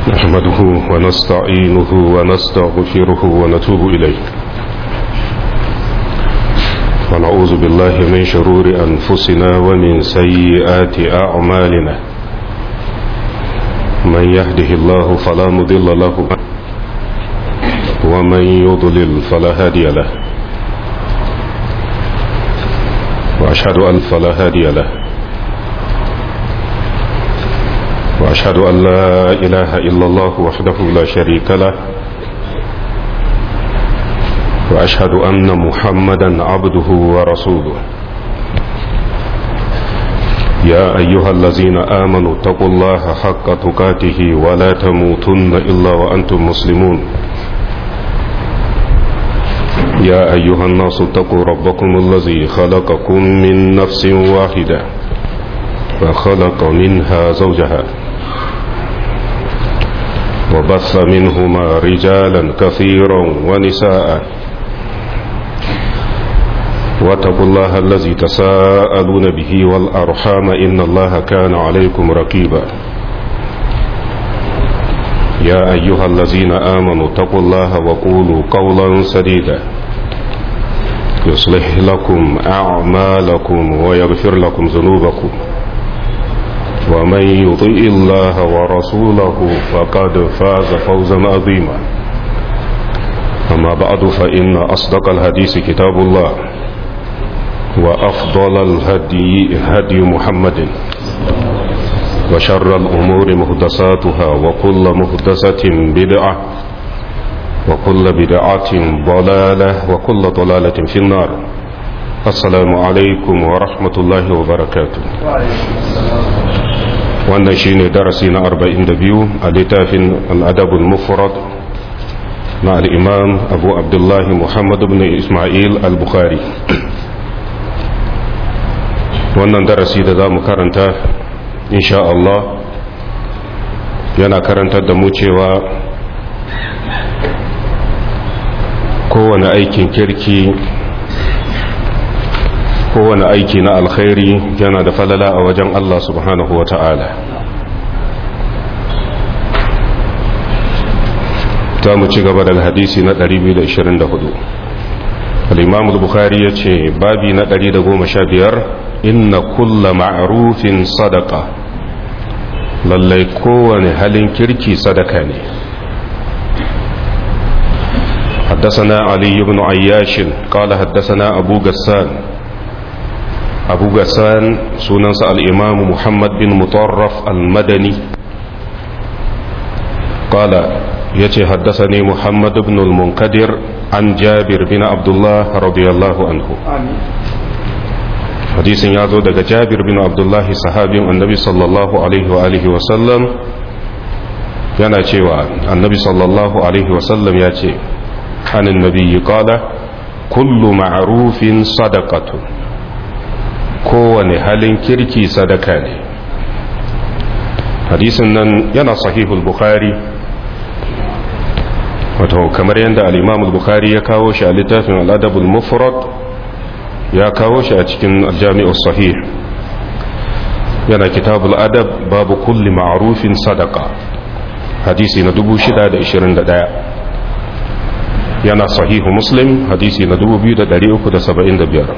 نحمده ونستعينه ونستغفره ونتوب إليه ونعوذ بالله من شرور أنفسنا ومن سيئات أعمالنا من يهده الله فلا مضل له ومن يضلل فلا هادي له وأشهد أن فلا هادي له وأشهد أن لا إله إلا الله وحده لا شريك له وأشهد أن محمدا عبده ورسوله يا أيها الذين آمنوا اتقوا الله حق تقاته ولا تموتن إلا وأنتم مسلمون يا أيها الناس اتقوا ربكم الذي خلقكم من نفس واحدة فخلق منها زوجها وبث منهما رجالا كثيرا ونساء واتقوا الله الذي تساءلون به والأرحام إن الله كان عليكم رقيبا يا أيها الذين آمنوا اتقوا الله وقولوا قولا سديدا يصلح لكم أعمالكم ويغفر لكم ذنوبكم ومن يطيء الله ورسوله فقد فاز فوزا عظيما أما بعد فإن أصدق الحديث كتاب الله وأفضل الهدي هدي محمد وشر الأمور مهدساتها وكل مهدسة بدعة وكل بدعة ضلالة وكل ضلالة في النار السلام عليكم ورحمة الله وبركاته wannan shine darasi na 42 a littafin al'adabul mufrad na al'imam abu abdullahi muhammad ibn ismail al-bukhari wannan darasi da za mu karanta insha Allah yana karantar da mu cewa kowane aikin kirki kowane aiki na alkhairi yana da falala a wajen Allah subhanahu wa ta'ala za mu ci gaba daga hadisi na 224 al-imam al-bukhari ya ce babi na 115 inna kulla ma'rufin sadaka lallai kowane halin kirki sadaka ne حدثنا علي بن عياش قال حدثنا أبو غسان أبو غسان سننس الإمام محمد بن مطرف المدني قال يتي حدثني محمد بن المنكدر عن جابر بن عبد الله رضي الله عنه حديث يازو daga جابر بن عبد الله صحابي النبي صلى الله عليه وآله وسلم yana cewa annabi sallallahu alaihi wasallam ya ce عن النبي قال كل معروف صدقة kowane halin kirki sadaka ne hadisin nan yana sahihul bukhari wato kamar yadda al-imam bukhari ya kawo shi a littafin al-adabul mufrad ya kawo shi a cikin al-jami'us sahih yana kitabul adab babu kulli ma'rufin sadaka hadisi na 621 yana sahihu muslim hadisi na 2375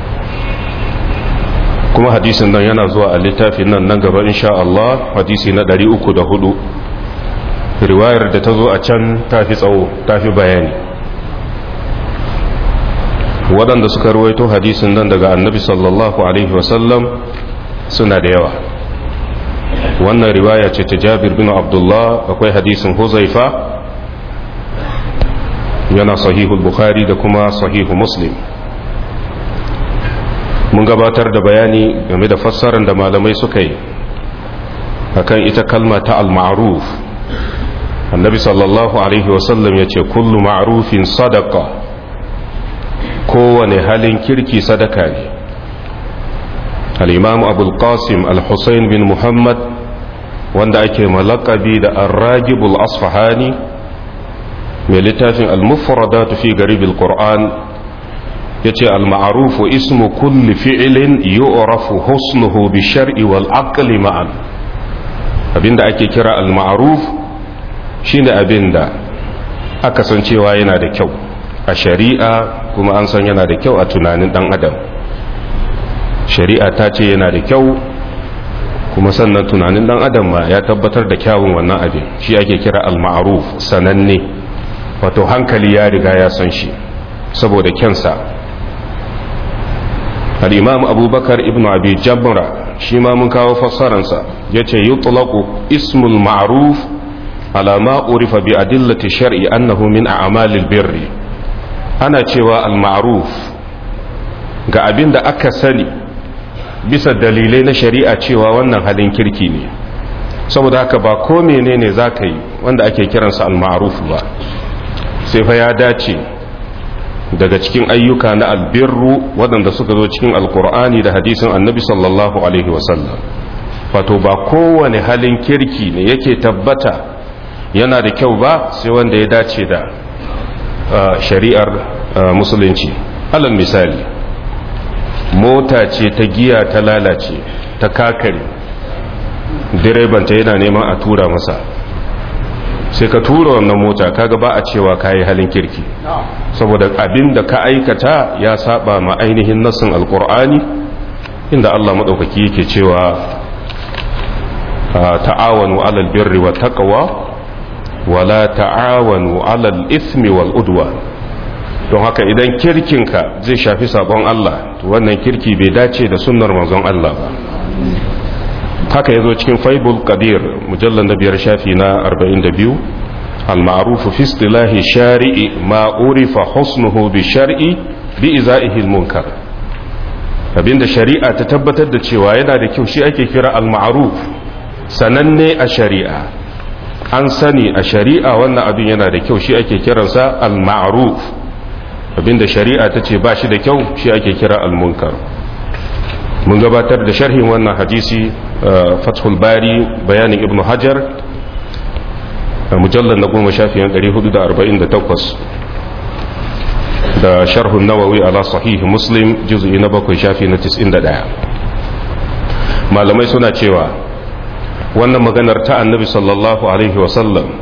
kuma hadisin nan yana zuwa a littafin nan nan gaba insha Allah hadisi na 304 riwayar da ta zo a can tafi tsawo tafi bayani waɗanda suka ruwaito hadisin nan daga annabi sallallahu alaihi wasallam suna da yawa wannan riwaya ce ta jabir bin abdullah akwai hadisin huzaifa yana sahihul bukhari da kuma sahihu muslim mun gabatar da bayani game da fassarar da malamai suka yi akan ita kalma ta al-ma'ruf annabi sallallahu alaihi wasallam ya ce kullu ma'rufin sadaka kowane halin kirki sadaka ne al-imam abul qasim al-husayn bin muhammad wanda ake malakabi da ar-ragibul asfahani mai littafin al-mufradatu fi garibil qur'an yace al-ma'rufu ismu kulli fi'lin yu'rafu husnuhu bi shar'i wal aqli ma'an abinda ake kira al-ma'ruf shine abin da aka san cewa yana da kyau a shari'a kuma an san yana da kyau a tunanin dan adam shari'a ta ce yana da kyau kuma sannan tunanin dan adam ma ya tabbatar da kyawun wannan abin shi ake kira al-ma'ruf sananne wato hankali ya riga ya san shi saboda kyansa al-imam abubakar ibn abi jabra shi ma mun kawo fassararsa yace yutlaqu ismul ma'ruf ala ma urifa bi adillati shar'i annahu min a'malil birri ana cewa al-ma'ruf ga abin da aka sani bisa dalilai na shari'a cewa wannan halin kirki ne saboda haka ba ko menene za ka yi wanda ake kiransa al-ma'ruf ba sai fa ya dace daga cikin ayyuka na albirru waɗanda suka zo cikin alkur'ani da hadisin annabi sallallahu alaihi wasallam wato ba kowane halin kirki ne yake tabbata yana da kyau ba sai wanda ya dace da shari'ar musulunci alal misali mota ce ta giya ta lalace ta kakare direbanta yana neman a tura masa sai ka tura wannan mota kaga ba a cewa kayi halin kirki saboda abin da ka aikata ya saba ma ainihin nassin alkur'ani inda Allah maɗaukaki yake cewa ta'awanu alal birri wa taqwa wala ta'awanu alal ismi wal udwan don haka idan kirkinka zai shafi sabon Allah to wannan kirki bai dace da sunnar manzon Allah ba haka yazo cikin faibul qadir mujallal na biyar shafi na 42 al-ma'ruf fi istilahi shari'i ma urifa husnuhu bi shar'i bi izaihi al-munkar abinda shari'a ta tabbatar da cewa yana da kyau shi ake kira al-ma'ruf sananne a shari'a an sani a shari'a wannan abin yana da kyau shi ake kiransa al-ma'ruf abinda shari'a ta ce ba shi da kyau shi ake kira al-munkar mun gabatar da sharhin wannan hadisi fathul bari bayanin ibn hajar mujallar na goma shafiyan 448 da sharhun nawawi ala sahihi muslim juz'i na bakwai shafi na 91 malamai suna cewa wannan maganar ta annabi sallallahu alaihi wasallam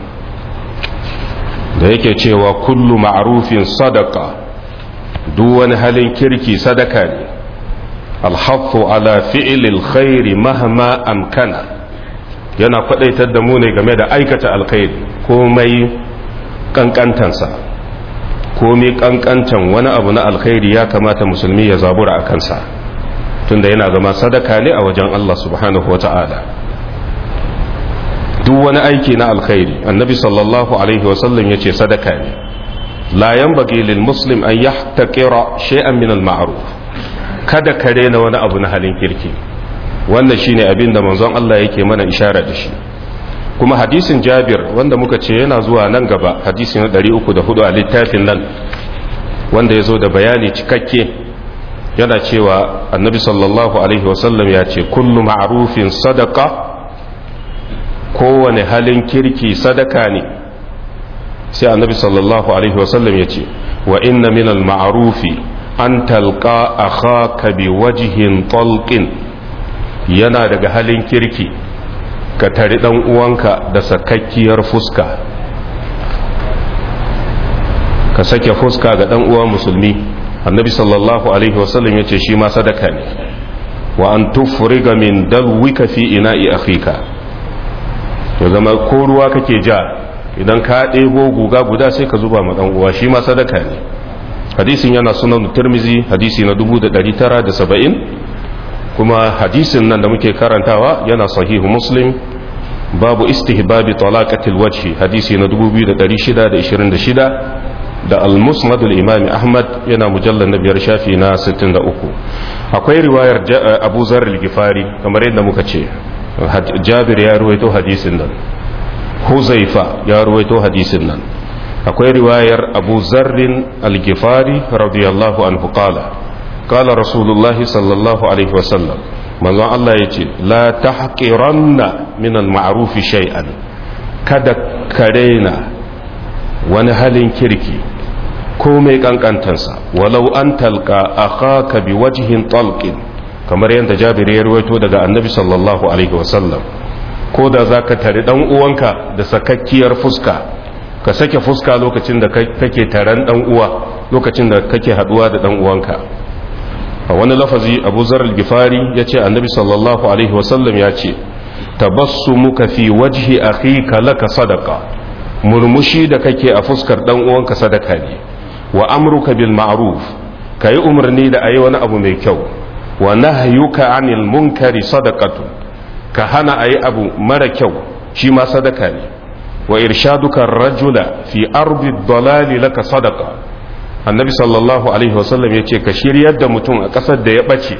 da yake cewa kullu ma'rufin sadaka duk wani halin kirki sadaka ne alhaffu ala fi'ilil khairi mahma amkana yana kwadaitar da mu ne game da aikata alkhairi komai kankantansa komai kankantan wani abu na alkhairi ya kamata musulmi ya zabura a kansa tunda yana zama sadaka ne a wajen Allah subhanahu wata'ala duk wani aiki na alkhairi annabi sallallahu alaihi wasallam ya ce sadaka ne la yanbaghi lil muslim an yahtaqira shay'an min al ma'ruf kada ka rena wani abu na halin kirki wannan shine abin da manzon Allah yake mana ishara da shi kuma hadisin Jabir wanda muka ce yana zuwa nan gaba hadisi na 304 a littafin nan wanda ya zo da bayani cikakke yana cewa annabi sallallahu alaihi wasallam ya ce kullu ma'rufin sadaqa kowane halin kirki sadaka ne sai annabi sallallahu alaihi wasallam ya ce wa inna min al-ma'rufi an talqa akhaka bi wajhin talqin yana daga halin kirki ka tari dan uwanka da sakakkiyar fuska ka sake fuska ga dan uwa musulmi annabi sallallahu alaihi wasallam ya ce shi ma sadaka ne wa an tufriga min dalwika fi ina'i akhika ya zama ko ruwa kake ja idan ka ɗebo guga guda sai ka zuba ma uwa shi ma sadaka ne hadisin yana sunan turmizi hadisi na 1970 kuma hadisin nan da muke karantawa yana sahihu muslim babu istihbabi talaqatil wajhi hadisi na 2626 da al-musnad al-imam ahmad yana mujallal na biyar shafi na 63 akwai riwayar abu zar al-gifari kamar yadda muka ce jabir ya ruwaito hadisin nan huzaifa ya ruwaito hadisin nan akwai riwayar abu zarrin al-gifari radiyallahu anhu qala qala rasulullahi sallallahu alaihi wasallam manzon Allah ya ce la tahqiranna min al-ma'ruf shay'an kada karena wani halin kirki komai kankantansa walau an talqa akhaka biwajhin talqin kamar yadda jabir ya ruwaito daga annabi sallallahu alaihi wasallam ko da za ka tari dan uwanka da sakakkiyar fuska ka sake fuska lokacin da kake taron dan uwa lokacin da kake haduwa da dan uwanka a wani lafazi abu zar al-gifari ya ce annabi sallallahu alaihi wasallam ya ce tabassumuka fi wajhi akhika laka sadaqa murmushi da kake a fuskar dan uwanka sadaka ne wa amruka bil ma'ruf kayi umarni da ayi wani abu mai kyau wa nahyuka anil munkari sadaqatu ka hana ayi abu mara kyau shi ma sadaka ne wa irshaduka rajula fi ardi dalali laka sadaqa annabi sallallahu alaihi wasallam yace ka shiryar da mutum a kasar da ya bace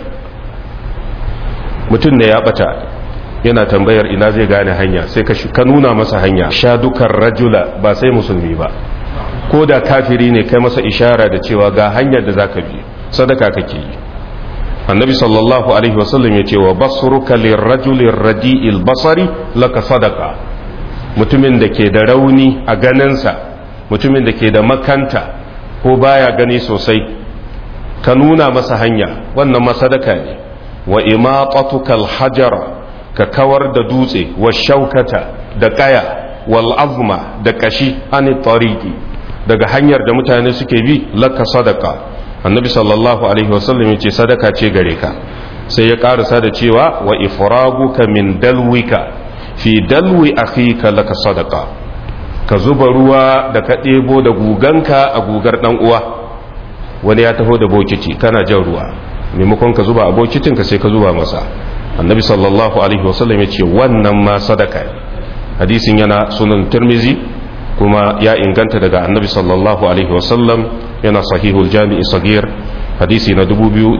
mutum ne ya bata yana tambayar ina zai gane hanya sai ka nuna masa hanya shadukan rajula ba sai musulmi ba ko da kafiri ne kai masa ishara da cewa ga hanyar da zaka bi sadaka kake yi annabi sallallahu alaihi wasallam ya ce wa basruka lirrajuli radi'il basari laka sadaka mutumin da ke da rauni a ganinsa mutumin da ke da makanta ko baya gani sosai ka nuna masa hanya wannan masadaka ne wa imaqatuka alhajara ka kawar da dutse wa shaukata da kaya wal azma da kashi ani tariqi daga hanyar da mutane suke bi laka sadaka annabi sallallahu alaihi wasallam yace sadaka ce gare ka sai ya karasa da cewa wa ifraguka min dalwika fi dalwi akhika laka sadaka ka zuba ruwa da ka ɗebo da guganka a gugar dan uwa wani ya taho da bokiti kana jan ruwa maimakon ka zuba a bokitin ka sai ka zuba masa annabi sallallahu alaihi wasallam yace wannan ma sadaka ne hadisin yana sunan tirmizi kuma ya inganta daga annabi sallallahu alaihi wasallam yana sahihul jami'i sagir hadisi na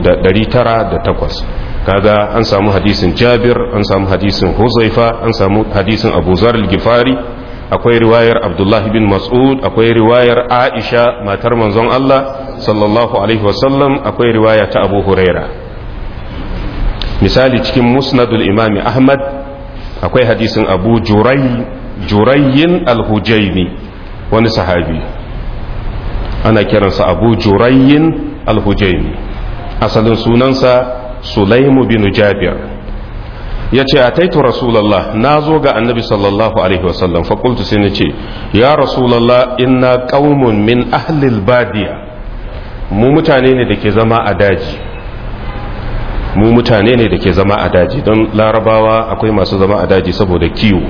2908 kaga an samu hadisin jabir an samu hadisin huzaifa an samu hadisin abu zar al-gifari akwai riwayar abdullahi bin mas'ud akwai riwayar aisha matar manzon Allah sallallahu alaihi wasallam akwai riwaya ta abu huraira misali cikin musnadul imami ahmad akwai hadisin abu jurai jurayyin al-hujaimi wani sahabi ana kiransa abu jurayyin al-hujaimi asalin sunansa sulaimu bin jabir ya ce a taitu rasulallah na zo ga annabi sallallahu alaihi wasallam fakultu sai na ce ya rasulallah inna qaumun min ahlil badiya mu mutane ne da ke zama a daji mu mutane ne da ke zama a daji don larabawa akwai masu zama a daji saboda kiwo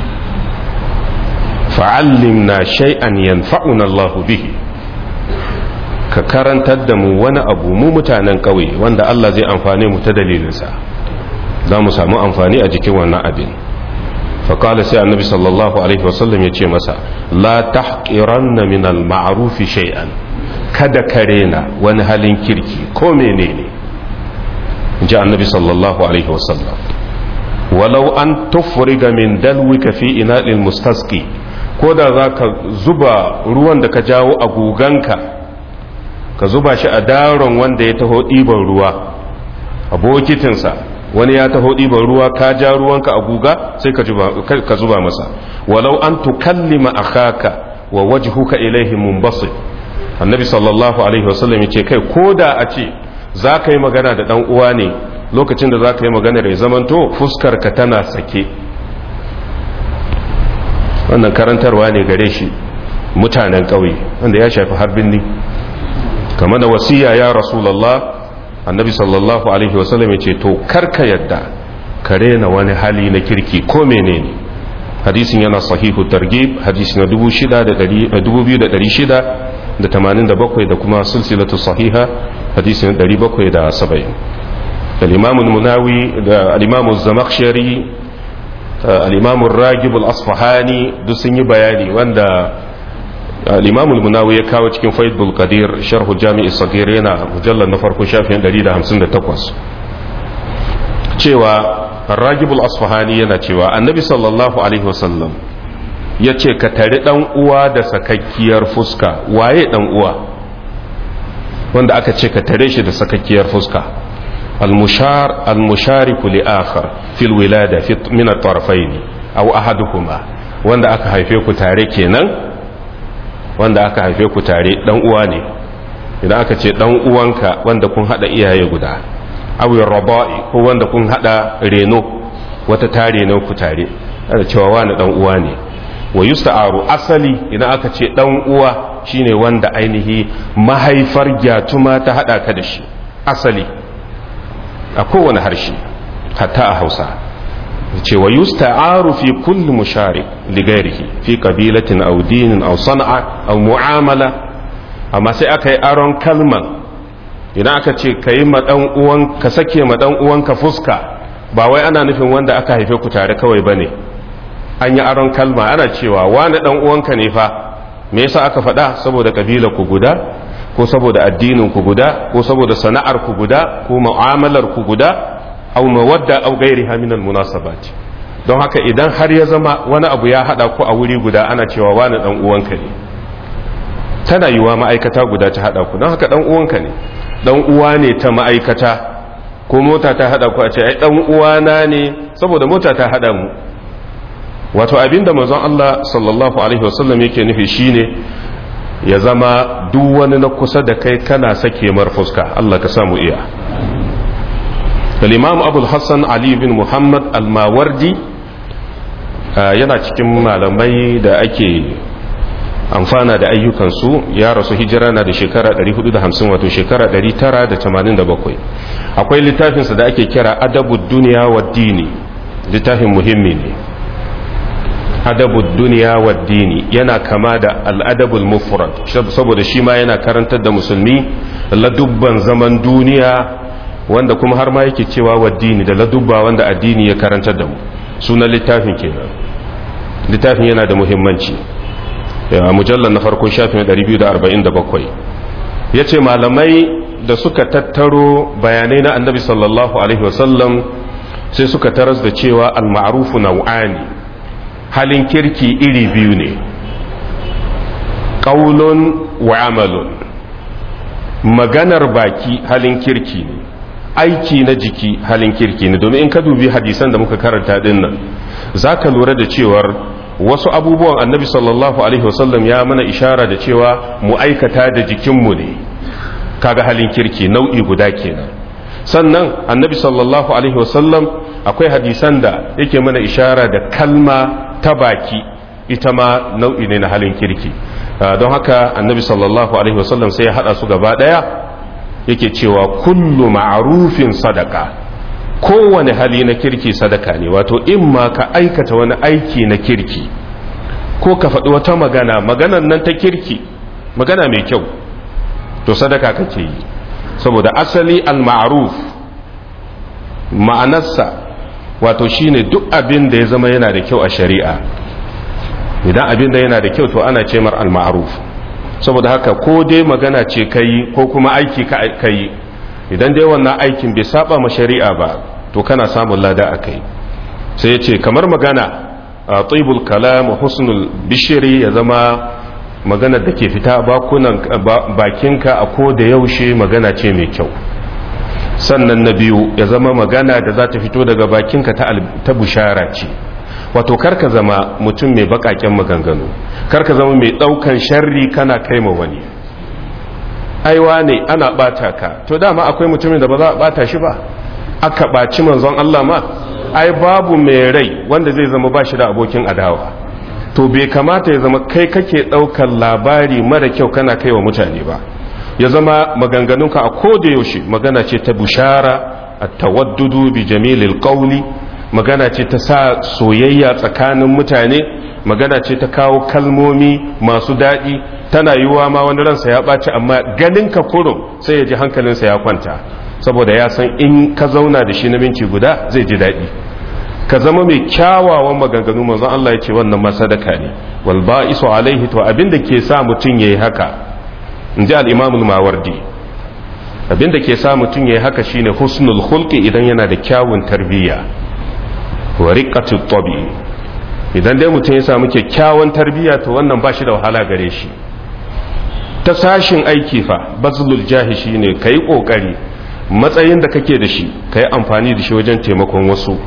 fa'allimna shay'an yanfa'una Allahu bihi ka karantar da mu wani abu mu mutanen ƙauye wanda Allah zai amfane mu ta dalilinsa za mu samu amfani a jikin wannan abin faƙala sai annabi sallallahu alaihi wasallam ya ce masa la tahqiranna min al-ma'rufi shay'an kada ka rena wani halin kirki ko menene ji annabi sallallahu alaihi wasallam walau an tufriga min dalwika fi ina'il mustasqi ko da za ka zuba ruwan da ka jawo a guganka ka zuba shi a daron wanda ya taho ɗiban ruwa a bokitinsa wani ya taho ɗiban ruwa ka ja ruwanka a guga sai ka zuba masa walau an tukallima akhaka wa wajhuka ilaihi munbasit annabi sallallahu alaihi wasallam ya ce kai ko da a ce za ka yi magana da ɗan uwa ne lokacin da za ka yi magana da ya zamanto fuskarka tana sake wannan karantarwa ne gare shi mutanen ƙauye wanda ya shafi harbin ni kama da wasiya ya rasulallah annabi sallallahu alaihi wasallam ya ce to karka yadda ka rena wani hali na kirki ko menene hadisin yana sahihu targhib hadisi na 2687 da kuma silsilatu sahiha hadisi na 770 al-imam al-munawi da al-imam az-zamakhshari al'imamun ragib al'asfahani duk sun yi bayani wanda al'imamun munawi ya kawo cikin faidul qadir sharhu jami'i sagir yana mujallar na farko shafin 158 cewa ragib al'asfahani yana cewa annabi sallallahu alaihi wasallam ya ce ka tari ɗan uwa da sakakkiyar fuska waye ɗan uwa wanda aka ce ka tare shi da sakakkiyar fuska المشار المشارك لآخر في الولادة في من الطرفين أو أحدهما wanda aka haife ku tare kenan wanda aka haife ku tare dan uwa ne idan aka ce dan uwanka wanda kun hada iyaye guda aw raba'i ko wanda kun hada reno wata tare ne ku tare ana cewa wani dan uwa ne wa yusta'aru asali idan aka ce dan uwa shine wanda ainihi mahaifar gyatuma ta hada ka da shi asali a kowane harshe hatta a hausa ce wa yusta'aru fi kulli musharik li ghairihi fi qabilatin aw dinin aw sana'a aw mu'amala amma sai aka yi aron kalman idan aka ce ka yi ma dan uwan ka sake ma dan uwanka fuska ba wai ana nufin wanda aka haife ku tare kawai bane an yi aron kalma ana cewa wani dan uwanka ne fa me yasa aka faɗa saboda kabila ku guda ko saboda addinin ku guda ko saboda sana'ar ku guda ko mu'amalar ku guda aw mawadda aw ghairiha min almunasabat don haka idan har ya zama wani abu ya hada ku a wuri guda ana cewa wani dan uwanka ne tana yiwa ma'aikata guda ta hada ku don haka dan uwanka ne dan uwa ne ta ma'aikata ko mota ta hada ku a ce ai dan uwana ne saboda mota ta hada mu wato abinda manzon Allah sallallahu alaihi wasallam yake nufi shine ya zama duk wani na kusa da kai kana sake mar fuska Allah ka samu iya al-imam abul hassan ali bin muhammad al-mawardi yana cikin malamai da ake amfana da ayyukansu ya rasu hijira na da shekara 450 wato shekara 987 akwai littafinsa da ake kira adabu duniya wa dini littafin muhimmi ne adabu duniya wa dini yana kama da al'adabul mufrad saboda shi ma yana karantar da musulmi ladubban zaman duniya wanda kuma har ma yake cewa wa dini da ladubba wanda addini ya karantar da mu sunan littafin kenan littafin yana da muhimmanci a mujallar na farko shafin 247 ya ce malamai da suka tattaro bayanai na annabi sallallahu alaihi wasallam sai suka taras da cewa al-ma'rufu nau'ani halin kirki iri biyu ne ƙaulun wa amalun maganar baki halin kirki ne aiki na jiki halin kirki ne domin in ka dubi hadisan da muka karanta din nan za ka lura da cewar wasu abubuwan annabi sallallahu alaihi wasallam ya mana ishara da cewa mu aikata da jikinmu ne kaga halin kirki nau'i guda kenan sannan annabi sallallahu alaihi wasallam akwai hadisan da yake mana ishara da kalma ta baki ita ma nau'i ne na halin kirki don haka annabi sallallahu alaihi wasallam sai ya hada su gaba daya yake cewa kullu ma'rufin sadaka kowane hali na kirki sadaka ne wato in ma ka aikata wani aiki na kirki ko ka faɗi wata magana maganan nan ta kirki magana mai kyau to sadaka kake yi saboda asali al-ma'ruf ma'anarsa wato shine duk abin da ya zama yana da kyau a shari'a idan abin da yana da kyau to ana ce mar al-ma'ruf saboda haka ko dai magana ce kai ko kuma aiki ka kai idan dai wannan aikin bai saba ma shari'a ba to kana samun lada a kai sai ya ce kamar magana a tsibul kalam husnul bishiri ya zama magana da ke fita bakunan bakinka a ko da yaushe magana ce mai kyau sannan na biyu ya zama magana da za ta fito daga bakinka ta bushara ce wato karka zama mutum mai bakaken maganganu karka zama mai daukan sharri kana kai ma wani aiwa ne ana bata ka to dama akwai mutumin da ba za a bata shi ba aka baci manzon Allah ma ai babu mai rai wanda zai zama ba shi da abokin adawa to bai kamata ya zama kai kake daukan labari mara kyau kana kai wa mutane ba ya zama maganganunka a koda yaushe magana ce ta bushara a tawaddudu bi jamilil qawli magana ce ta sa soyayya tsakanin mutane magana ce ta kawo kalmomi masu daɗi tana yiwuwa ma wani ransa ya ɓaci amma ganin ka kurum sai ya ji hankalinsa ya kwanta saboda ya san in ka zauna da shi na minti guda zai ji daɗi ka zama mai kyawawan maganganu manzon Allah ya ce wannan ma sadaka ne wal ba'isu alaihi to abin da ke sa mutum yayi haka in ji al-imam al-mawardi abin da ke sa mutum yayi haka shine husnul khulqi idan yana da kyawun tarbiyya wa riqatu tabi idan dai mutum ya samu kyakkyawan tarbiyya to wannan ba shi da wahala gare shi ta sashin aiki fa bazlul jahi shine kai kokari matsayin da kake da shi kai amfani da shi wajen taimakon wasu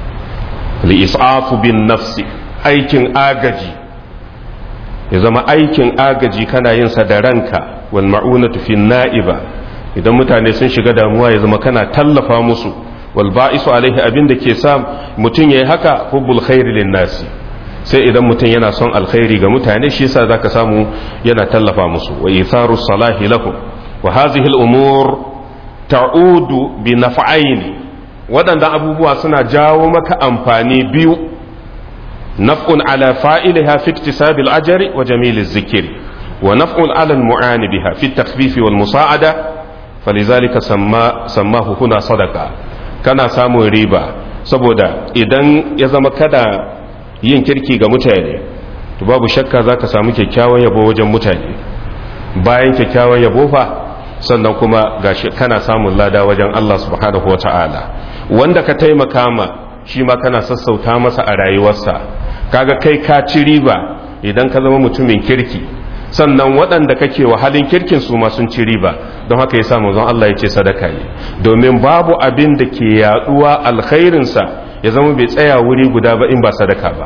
li isafu bin nafsi aikin agaji ya zama aikin agaji kana yin sa da ranka wal ma'unatu fi na'iba idan mutane sun shiga damuwa ya zama kana tallafa musu wal ba'isu alaihi abin da ke sa mutum yayi haka hubbul khairi lin nasi sai idan mutum yana son alkhairi ga mutane shi yasa zaka samu yana tallafa musu wa itharu salahi lahum wa hadhihi al umur ta'udu bi naf'aini waɗannan abubuwa suna jawo maka amfani biyu naf'un ala fa'iliha fi iktisabil ajri wa jamiliz zikri wa naf'un ala al mu'ani biha fi at wal musa'ada falizalika samma sammahu huna sadaqa kana samun riba saboda idan ya zama kada yin kirki ga mutane to babu shakka zaka samu kyakkyawan yabo wajen mutane bayan kyakkyawan yabo fa sannan kuma gashi kana samun lada wajen Allah subhanahu wa ta'ala wanda ka taimaka ma shi ma kana sassauta masa a rayuwarsa kaga kai ka ci riba idan ka zama mutumin kirki sannan waɗanda kake wa halin kirkin su ma sun ci riba don haka ya samu zan Allah ya ce sadaka ne domin babu abin da ke yaduwa alkhairinsa ya zama bai tsaya wuri guda ba in ba sadaka ba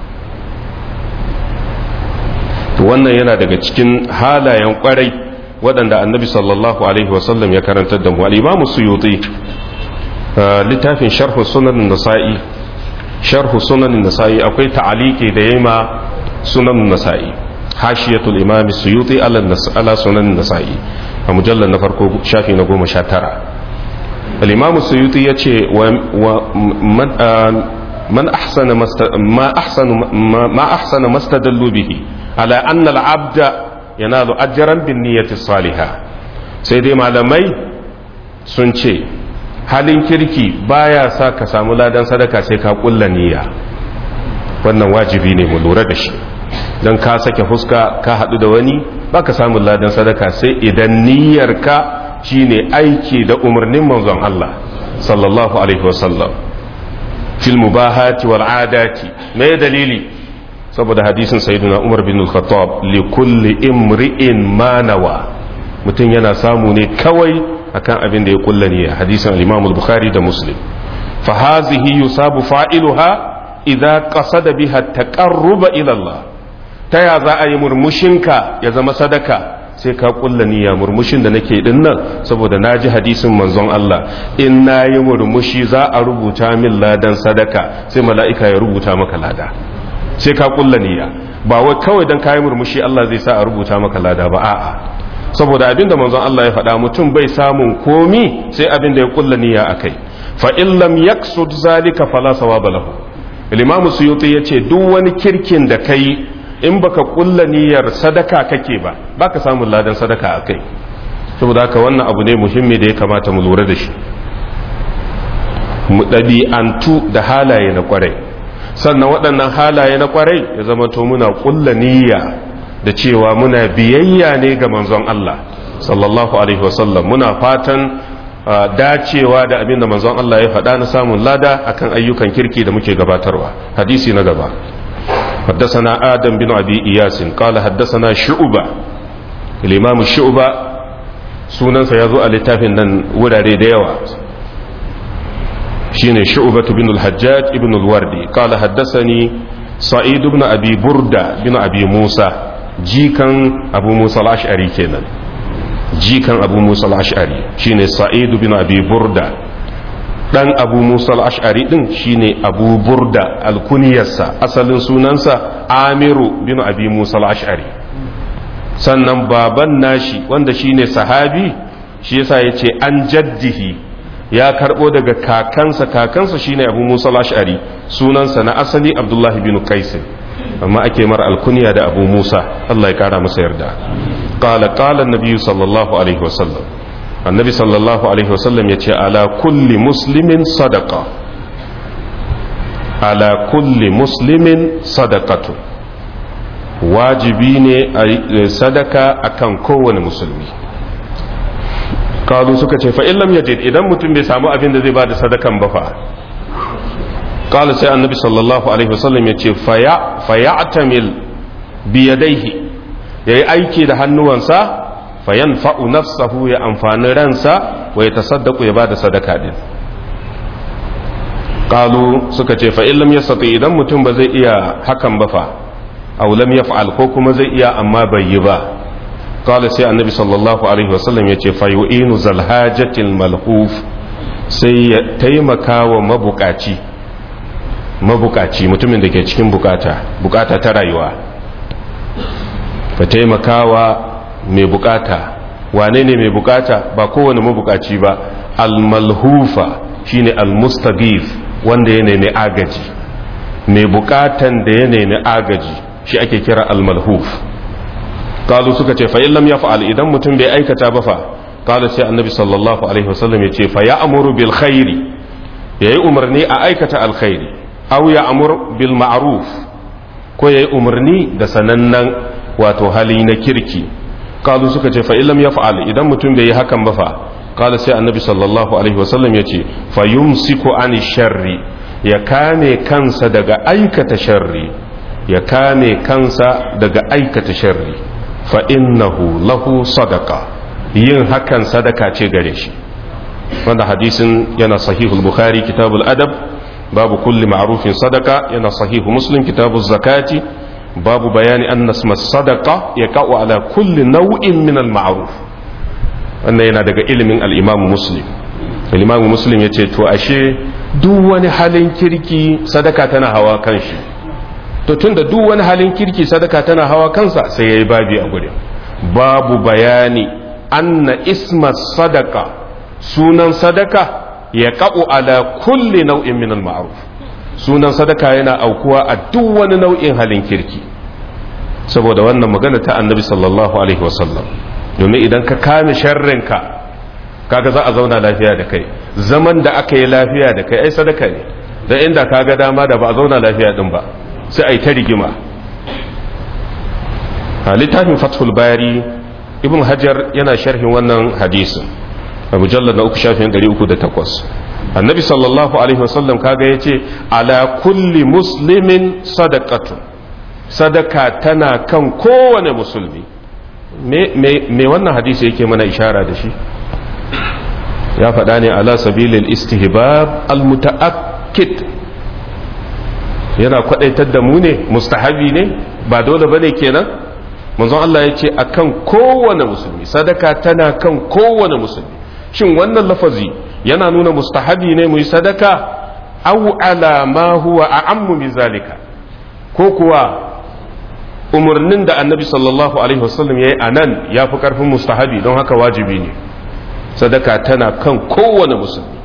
wannan yana daga cikin halayen kwarai waɗanda annabi sallallahu alaihi wasallam ya karantar da mu al-imamu suyuti littafin sharhu sunan nasa'i sharhu sunan nasa'i akwai ta'aliki da yema sunan nasa'i hashiyatul imam suyuti ala sunan nasa'i a mujallar na farko shafi na goma sha tara al-imam suyuti ya ce man ahsana ma ahsana ma ahsana mastadallu bihi ala anna al-abda yanalu ajran bin niyyati salihah sai dai malamai sun ce halin kirki baya sa ka samu ladan sadaka sai ka kulla niyya wannan wajibi ne mu lura da shi don ka sake fuska ka haɗu da wani baka samun ladan sadaka sai idan niyyarka shine aiki da umarnin manzon Allah sallallahu alaihi wasallam fil mubahati wal adati me dalili saboda hadisin sayyidina Umar bin al-Khattab li kulli imri'in ma nawa mutum yana samu ne kawai akan abin da ya kulla niyya hadisin al-Imam al-Bukhari da Muslim fa hazihi yusabu fa'iluha idza qasada biha taqarruba ila Allah ta ya za a yi murmushinka ya zama sadaka sai ka kulla niyya murmushin da nake din nan saboda naji hadisin manzon Allah in nayi murmushi za a rubuta min ladan sadaka sai mala'ika ya rubuta maka lada sai ka kulla niyya ba wai kawai dan kayi murmushi Allah zai sa a rubuta maka lada ba a'a saboda abinda manzon Allah ya faɗa mutum bai samun komi sai abinda ya kulla niyya akai fa in lam yaksud zalika fala sawaba lahu al-imam suyuti yace duk wani kirkin da kai in baka kulla niyyar sadaka kake ba baka samun ladan sadaka akai saboda haka wannan abu ne muhimmi da ya kamata mu lura da shi mu ɗabi'antu da halaye na kwarai sannan waɗannan halaye na kwarai ya zama to muna kulla niyya da cewa muna biyayya ne ga manzon Allah sallallahu alaihi wasallam muna fatan dacewa da abin da manzon Allah ya faɗa na samun lada akan ayyukan kirki da muke gabatarwa hadisi na gaba حدثنا آدم بن أبي إياس قال حدثنا شعبة الإمام الشعبة سنن سيزو الاتافن نن وراري ديوا شين شعبة بن الحجاج بن الوردي قال حدثني سعيد بن أبي بردة بن أبي موسى جيكا أبو موسى الأشعري كينا جيكا أبو موسى الأشعري شين سعيد بن أبي بردة dan abu musa al-ash'ari din shine abu burda alkuniyarsa asalin sunansa amiru bin abi musa al-ash'ari sannan baban nashi wanda shine sahabi shi yasa yace an jaddihi ya karbo daga kakansa kakansa shine abu musa al-ash'ari sunansa na asali abdullahi bin qais amma ake mara alkuniya da abu musa Allah ya kara masa yarda qala qala an-nabi sallallahu alaihi wasallam annabi sallallahu alaihi wasallam ya ce ala kulli muslimin sadaka ala kulli muslimin sadakatu wajibi ne a sadaka akan kowane musulmi kalu suka ce fa'in lam yajid idan mutum bai samu abin da zai ba da sadakan ba fa kalu sai annabi sallallahu alaihi wasallam ya ce faya'tamil biyadaihi ya yi aiki da hannuwansa fayan fa'u nafsahu ya amfani ransa wa ya tasaddaku ya ba da sadaka din ƙalu suka ce fa'in lam yastati idan mutum ba zai iya hakan ba fa aw lam yaf'al ko kuma zai iya amma bai yi ba qala sai annabi sallallahu alaihi wasallam yace fa yu'inu zal hajatil malhuf sai ya taimaka wa mabukaci mabukaci mutumin da ke cikin bukata bukata ta rayuwa ka taimaka wa mai bukata wane ne mai bukata ba kowane mabukaci ba almalhufa shine almustagif wanda ya nemi agaji mai bukatan da ya nemi agaji shi ake kira almalhuf kalu suka ce fa illam ya fa'al idan mutum bai aikata ba fa kala sai annabi sallallahu alaihi wasallam ya ce fa ya amuru bil khairi yayi umarni a aikata alkhairi aw ya amur bil ma'ruf ko yayi umarni da sanannen wato hali na kirki kalu suka ce fa illam ya fa'al idan mutum bai yi hakan ba fa kala sai annabi sallallahu alaihi wasallam ya ce fa yumsiku ani sharri ya kame kansa daga aikata sharri ya kame kansa daga aikata sharri fa innahu lahu sadaqa yin hakan sadaka ce gare shi wanda hadisin yana sahihul bukhari kitabul adab babu kulli ma'rufin sadaka yana sahihu muslim kitabuz zakati babu bayani anna isma sadaqa yaqa'u ala kulli naw'in min al ma'ruf wannan yana daga ilimin al-imam muslim al-imam muslim yace to ashe duk wani halin kirki sadaka tana hawa kan shi to tunda duk wani halin kirki sadaka tana hawa kansa sai yayi babi a gurin babu bayani anna isma sadaka sunan sadaka ya ka'u ala kulli nau'in min al-ma'ruf sunan sadaka yana aukuwa a duk wani nau'in halin kirki saboda wannan magana ta annabi sallallahu alaihi wasallam domin idan ka kame sharrinka kaga za a zauna lafiya da kai zaman da aka yi lafiya da kai ai sadaka ne da inda kaga dama da ba a zauna lafiya din ba sai a yi ta rigima a littafin fathul bari ibn hajar yana sharhin wannan hadisin a mujallar na uku shafin 308 annabi sallallahu alaihi wasallam kaga ya ce ala kulli muslimin sadaqatun sadaka tana kan kowane musulmi me wannan hadisi yake mana ishara da shi ya faɗa ne ala sabilil istihbab al-muta'akkid yana kwadaitar da mu ne mustahabi ne ba dole bane kenan manzon Allah ya ce akan kowane musulmi sadaka tana kan kowane musulmi shin wannan lafazi yana nuna mustahabi ne mu yi sadaka aw ala ma huwa a'ammu min zalika ko kuwa umarnin da annabi sallallahu alaihi wasallam yayi anan yafi karfin mustahabi don haka wajibi ne sadaka tana kan kowane musulmi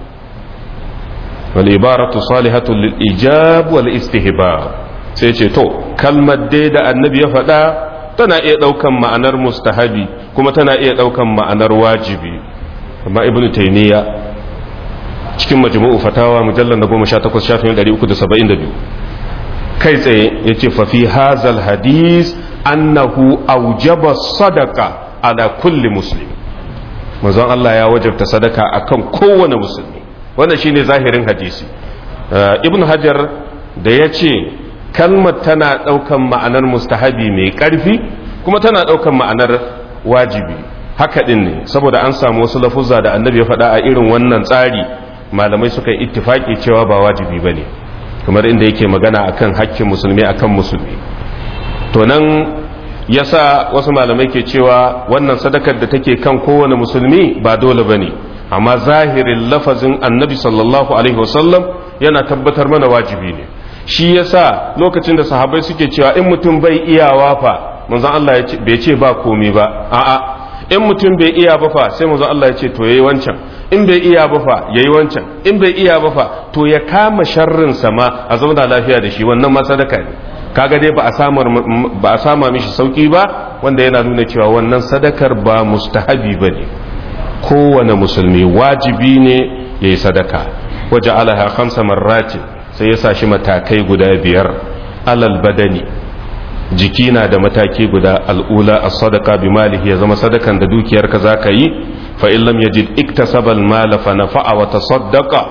wal ibaratu salihatu lil ijab wal istihbab sai ce to kalmar dai da annabi ya faɗa tana iya ɗaukan ma'anar mustahabi kuma tana iya ɗaukan ma'anar wajibi amma ibnu taymiya cikin majmu'u fatawa mujallal na 18 shafin 372 kai tsaye yace fa fi hazal hadis annahu aujaba sadaqa ala kulli muslim manzon Allah ya wajabta sadaka akan kowane musulmi wannan shine zahirin hadisi ibn hajar da ya ce kalmar tana ɗaukan ma'anar mustahabi mai ƙarfi kuma tana ɗaukan ma'anar wajibi haka ɗin ne saboda an samu wasu lafuzza da annabi ya faɗa a irin wannan tsari malamai suka yi ittifaki cewa ba wajibi ba ne kamar inda yake magana akan hakkin musulmi akan musulmi to nan yasa wasu malamai ke cewa wannan sadakar da take kan kowane musulmi ba dole ba ne amma zahirin lafazin annabi sallallahu alaihi wasallam yana tabbatar mana wajibi ne shi yasa lokacin da sahabbai suke cewa in mutum bai iyawa fa manzon Allah bai ce ba komai ba a'a in mutum bai iya ba fa sai manzon Allah ya ce to yayi wancan in bai iya ba fa yayi wancan in bai iya ba fa to ya kama sharrin sama a zauna lafiya da shi wannan ma sadaka ne kaga dai ba a samar ba a sama mishi sauki ba wanda yana nuna cewa wannan sadakar ba mustahabi bane kowane musulmi wajibi ne yayi sadaka waje alaha khamsa marratin sai ya sa shi matakai guda biyar alal badani jiki na da mataki guda al'ula a sadaka bi malihi ya zama sadakan da dukiyarka za ka yi fa illam yajid iktasabal mala fa nafa'a wa tasaddaqa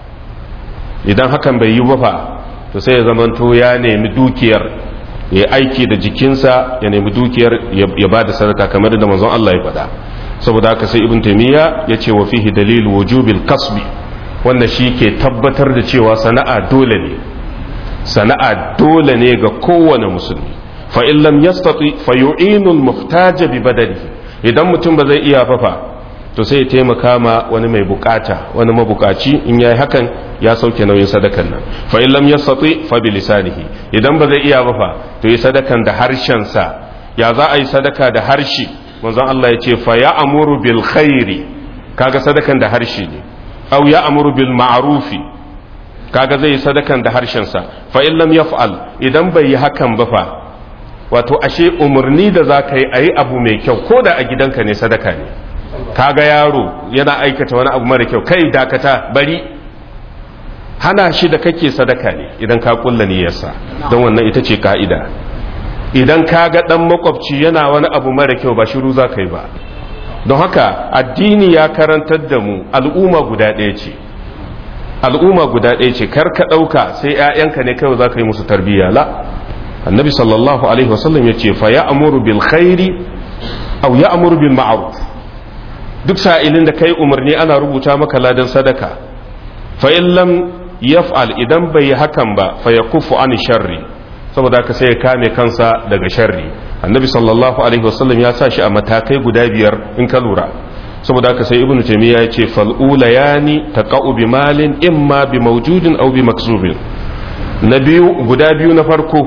idan hakan bai yi ba fa to sai ya zamanto ya nemi dukiyar ya aiki da jikinsa ya nemi dukiyar ya ba da sadaka kamar da manzon Allah ya faɗa saboda haka sai ibn taymiya ya ce wa fihi dalil wujubil kasbi wanda shi ke tabbatar da cewa sana'a dole ne sana'a dole ne ga kowane musulmi fa in lam yastati fa yu'inu al-muhtaja bi badanihi idan mutum ba zai iya fafa to sai ya taimaka ma wani mai bukata wani mabukaci in yayi hakan ya sauke nauyin sadakan nan fa in lam yastati fa bi lisanihi idan ba zai iya ba fa to yi sadakan da harshen sa ya za a yi sadaka da harshe manzon Allah ya ce fa ya amuru bil khairi kaga sadakan da harshe ne aw ya amuru bil ma'rufi kaga zai yi sadakan da harshen sa fa in lam yaf'al idan bai yi hakan ba fa wato ashe umarni da za ka yi a yi abu mai kyau ko da a gidanka ne sadaka ne kaga yaro yana aikata wani abu mara kyau kai dakata bari hana shi da kake sadaka ne idan ka kulla niyyarsa don wannan ita ce ka'ida idan ka ga dan makwabci yana wani abu mara kyau ba shiru za ka yi ba don haka addini ya karantar da mu al'umma guda ɗaya ce al'umma guda ɗaya ce kar ka ɗauka sai 'ya'yanka ne kawai za ka yi musu tarbiyya la annabi sallallahu alaihi wasallam ya ce fa ya amuru bil khairi aw ya amuru bil ma'ruf duk sa'ilin da kai umarni ana rubuta maka ladan sadaka fa in lam yaf'al idan bai yi hakan ba fa yakufu an sharri saboda ka sai ya kame kansa daga sharri annabi sallallahu alaihi wasallam ya sa shi a matakai guda biyar in ka lura saboda haka sai ibnu taymiya ya ce fal ulayani taqa'u bi malin imma bi mawjudin aw bi maksubin na biyu guda biyu na farko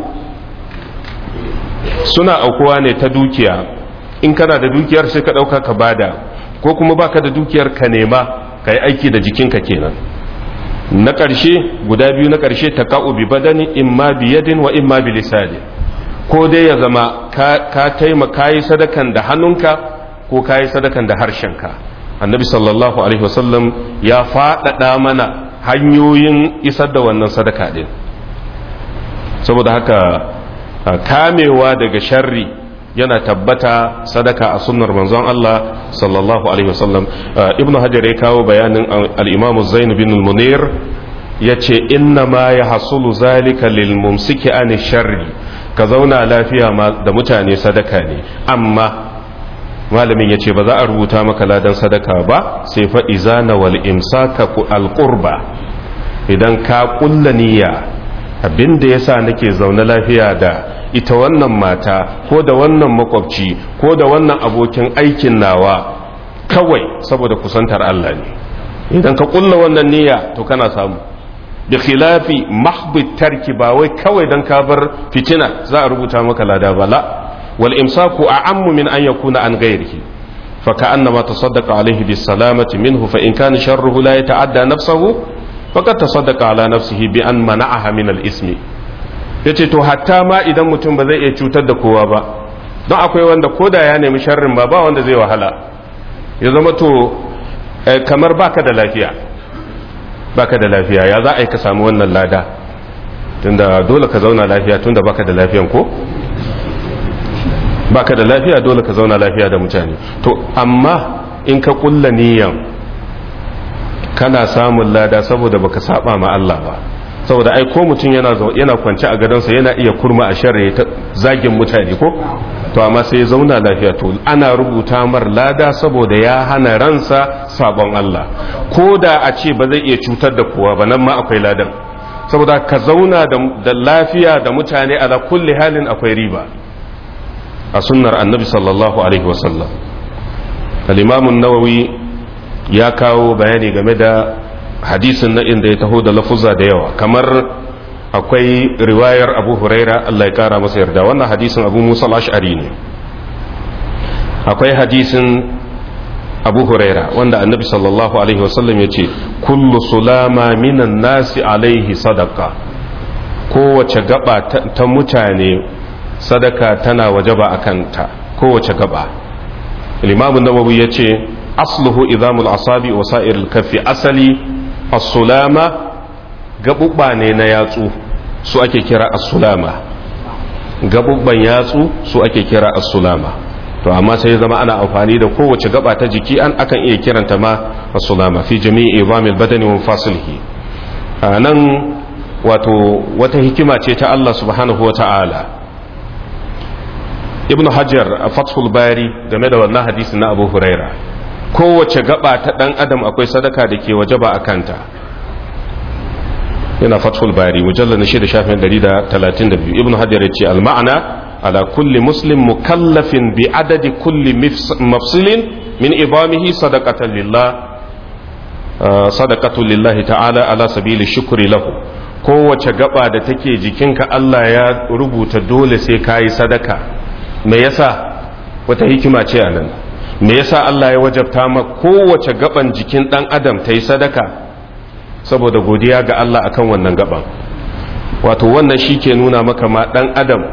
suna aukuwa ne ta dukiya in kana da dukiyar sai ka dauka ka bada ko kuma baka da dukiyar ka nema kai aiki da jikinka kenan na ƙarshe guda biyu na ƙarshe taqa'u bi badani imma bi yadin wa imma bi lisani ko dai ya zama ka taimaka yi sadakan da hannunka ko ka yi sadakan da harshenka annabi sallallahu alaihi wasallam ya faɗaɗa mana hanyoyin isar da wannan sadaka ɗin saboda haka kamewa daga sharri yana tabbata sadaka a sunnar manzon Allah sallallahu alaihi wasallam ibnu hajar ya kawo bayanin al-imam zain bin munir yace inna ma ya hasulu zalika lil mumsiki an sharri ka zauna lafiya da mutane sadaka ne amma malamin ya ce ba za a rubuta maka ladan sadaka ba sai fa izana wal imsaka alqurba idan ka kulla niyya abinda yasa nake zaune lafiya da ita wannan mata ko da wannan makwabci ko da wannan abokin aikin nawa kawai saboda kusantar Allah ne idan ka kulla wannan niyya to kana samu da khilafi mahbit tarki ba wai kawai dan ka bar fitina za a rubuta maka lada ba la wal imsaku a'ammu min an yakuna an ghairihi fa ka'annama tasaddaqa alayhi bis salamati minhu fa in kana sharruhu la yata'adda nafsahu faqad tasaddaqa ala nafsihi bi an mana'aha min al ismi yace to hatta ma idan mutum ba zai iya cutar da kowa ba don akwai wanda koda ya nemi sharrin ba ba wanda zai wahala ya zama to kamar baka da lafiya baka da lafiya ya za a yi ka samu wannan lada tunda dole ka zauna lafiya tunda baka da lafiyan ko baka da lafiya dole ka zauna lafiya da mutane to amma in ka kulla niyan kana samun lada saboda baka saba ma Allah ba saboda ai ko mutum yana yana kwance a gadonsa yana iya kurma a sharri ta zagin mutane ko to amma sai ya zauna lafiya to ana rubuta mar lada saboda ya hana ransa sabon Allah ko da a ce ba zai iya cutar da kowa ba nan ma akwai ladan saboda ka zauna da lafiya da mutane ala kulli halin akwai riba a sunnar annabi sallallahu alaihi wasallam al-imam an-nawawi ya kawo bayani game da hadisin na inda ya taho da lafuza da yawa kamar akwai riwayar abu huraira Allah ya kara masa yarda wannan hadisin abu musa al-ash'ari ne akwai hadisin abu huraira wanda annabi sallallahu alaihi wasallam ya ce kullu sulama minan nasi alaihi sadaka kowace gaba ta mutane sadaka tana wajaba a kanta kowace gaba limamin nawawi ya ce asluhu idamul asabi wa sa'iril kafi asali as-sulama gabubba ne na yatsu su ake kira as-sulama gabubban yatsu su ake kira as-sulama to amma sai zama ana amfani da kowace gaba ta jiki an akan iya kiranta ma as-sulama fi jami'i idamil badani wa fasilihi nan wato wata hikima ce ta Allah subhanahu wa ta'ala ibn hajar a fathul bari game da wannan hadisi na abu huraira kowace gaba ta dan adam akwai sadaka da ke waje ba a kanta yana fathul bari mujallar na shida shafin 132 ibn hajar ya ce al-ma'ana على كل مسلم مكلف بعدد كل مفصل من إضامه صدقة لله صدقة لله تعالى على سبيل الشكر له kowace gaba da take jikinka Allah ya rubuta dole sai ka yi sadaka me yasa wata hikima ce a nan me yasa Allah ya wajabta ma kowace gaban jikin dan adam ta yi sadaka saboda godiya ga Allah akan wannan gaban wato wannan shi ke nuna maka ma dan adam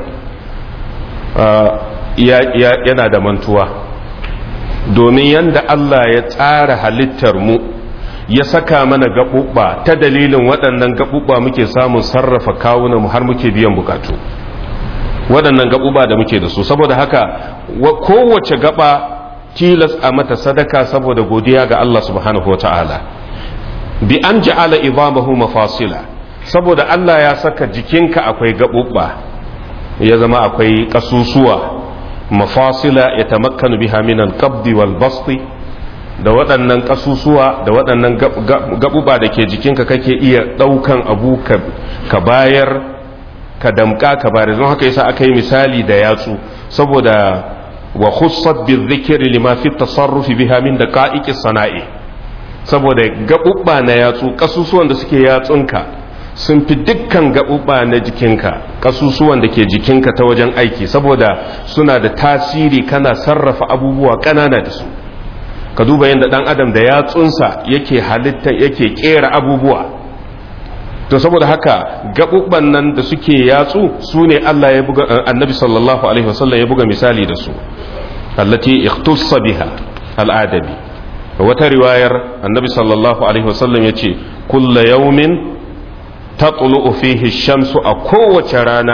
yana da mantuwa domin yadda Allah ya tsara halittar mu ya saka mana gaɓuɓɓa ta dalilin waɗannan gaɓuɓɓa muke samun sarrafa kawunan mu har muke biyan bukatu waɗannan gaɓuɓɓa da muke da su saboda haka kowace gaɓa tilas a mata sadaka saboda godiya ga Allah subhanahu wa ta'ala bi an ja'ala idamahu mafasila saboda Allah ya saka jikinka akwai gaɓuɓɓa ya zama akwai ƙasusuwa mafasila ya tamakkanu biha min al-qabdi wal basti da waɗannan ƙasusuwa da waɗannan gaɓuɓa da ke jikinka kake iya ɗaukan abu ka bayar ka damƙa ka bayar don haka yasa aka yi misali da yatsu saboda wa khussat bi dhikri lima fi tasarrufi biha min daqa'iqi sana'i saboda gaɓuɓɓa na yatsu ƙasusuwan da suke yatsunka sun fi dukkan gaɓuɓɓa na jikinka ƙasusuwan da ke jikinka ta wajen aiki saboda suna da tasiri kana sarrafa abubuwa ƙanana da su ka duba yadda ɗan adam da yatsunsa yake halitta yake ƙera abubuwa to saboda haka gaɓuɓɓan nan da suke yatsu su ne Allah ya buga annabi sallallahu alaihi wasallam ya buga misali da su allati ikhtussa biha al'adabi wata riwayar annabi sallallahu alaihi wasallam ya ce kulla yaumin tatlu'u fihi shamsu a kowace rana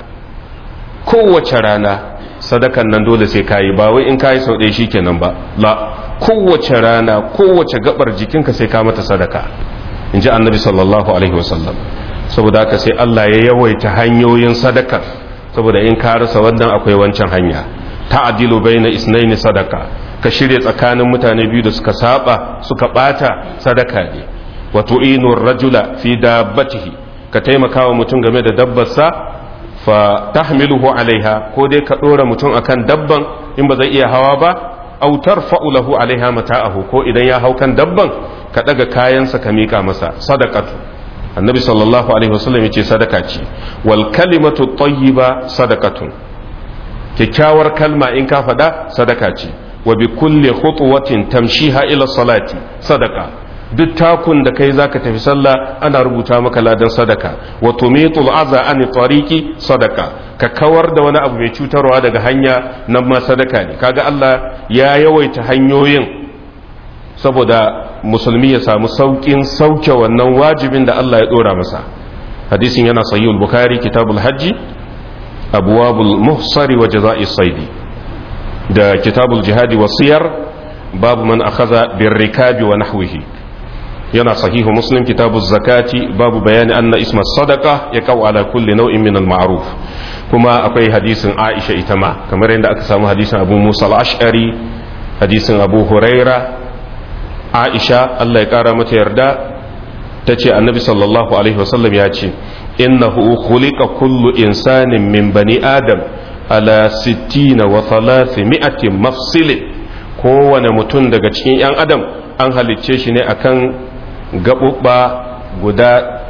kowace rana sadakan nan dole sai kayi ba wai in kayi sau ɗaya shikenan ba la kowace rana kowace gabar jikinka sai ka mata sadaka in ji annabi sallallahu alaihi wasallam saboda haka sai Allah ya yawaita hanyoyin sadakar saboda in ka rasa wannan akwai wancan hanya ta'dilu baina isnaini sadaka ka shirya tsakanin mutane biyu da suka saba suka bata sadaka ne wa tu'inu rajula fi dabbatihi ka taimaka wa mutum game da dabbarsa fa tahmiluhu alaiha ko dai ka dora mutum akan dabban in ba zai iya hawa ba aw tarfa'u lahu alaiha mata'ahu ko idan ya hau kan dabban ka daga kayansa ka mika masa sadaqatu annabi sallallahu alaihi wasallam yace sadaka ce wal kalimatu tayyiba sadaqatun kyakkyawar kalma in ka faɗa sadaka ce wa bi kulli khutwatin tamshiha ila salati sadaka duk takun da kai zaka tafi sallah ana rubuta maka ladan sadaka wa tumitul aza an tariqi sadaka ka kawar da wani abu mai cutarwa daga hanya nan ma sadaka ne kaga Allah ya yawaita hanyoyin saboda musulmi ya samu saukin sauke wannan wajibin da Allah ya dora masa hadisin yana sahihul bukhari kitabul hajji abwabul muhsari wa jaza'i saidi da kitabul jihadi wa siyar babu man akhadha birrikabi wa nahwihi yana sahihu muslim kitabu zakati babu bayani anna isma sadaka ya kawo ala kulli nau'in min al-ma'ruf kuma akwai hadisin Aisha ita ma kamar yadda aka samu hadisin Abu Musa al-Ash'ari hadisin Abu Huraira Aisha Allah ya kara mata yarda tace annabi sallallahu alaihi wasallam ya ce innahu khuliqa kullu insanin min bani adam ala 60 wa 300 mafsilin kowane mutum daga cikin 'yan adam an halicce shi ne akan gaɓuɓɓa guda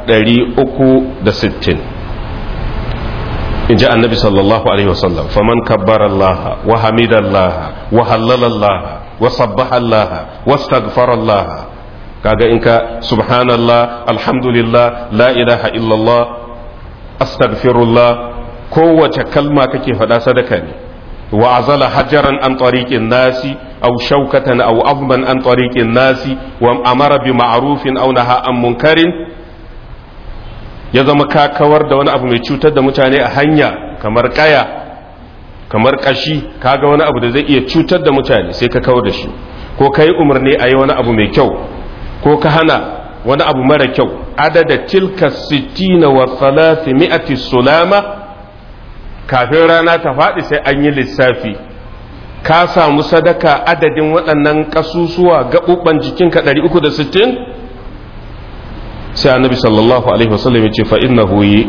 360 in ji annabi sallallahu alaihi wasallam faman kabbar Allah wa hamida Allah wa hallala Allah wa sabbaha Allah wa astaghfara Allah kaga in ka subhanallah alhamdulillah la ilaha illallah astaghfirullah kowace kalma kake faɗa sadaka ne wa azala hajaran an tariqin nasi aw shaukatan aw abban an tariqin nasi wa amara bi ma'rufin aw naha an munkarin ya zama ka kawar da wani abu mai cutar da mutane a hanya kamar kaya kamar kashi kaga wani abu da zai iya cutar da mutane sai ka kawar da shi ko kai umarni a yi wani abu mai kyau ko ka hana wani abu mara kyau adada tilka sittina wa thalathimi'ati sulama kafin rana ta faɗi sai an yi lissafi ka samu sadaka adadin waɗannan ƙasusuwa gaɓuɓɓan jikinka 360 sai annabi sallallahu alaihi wasallam ya ce fa innahu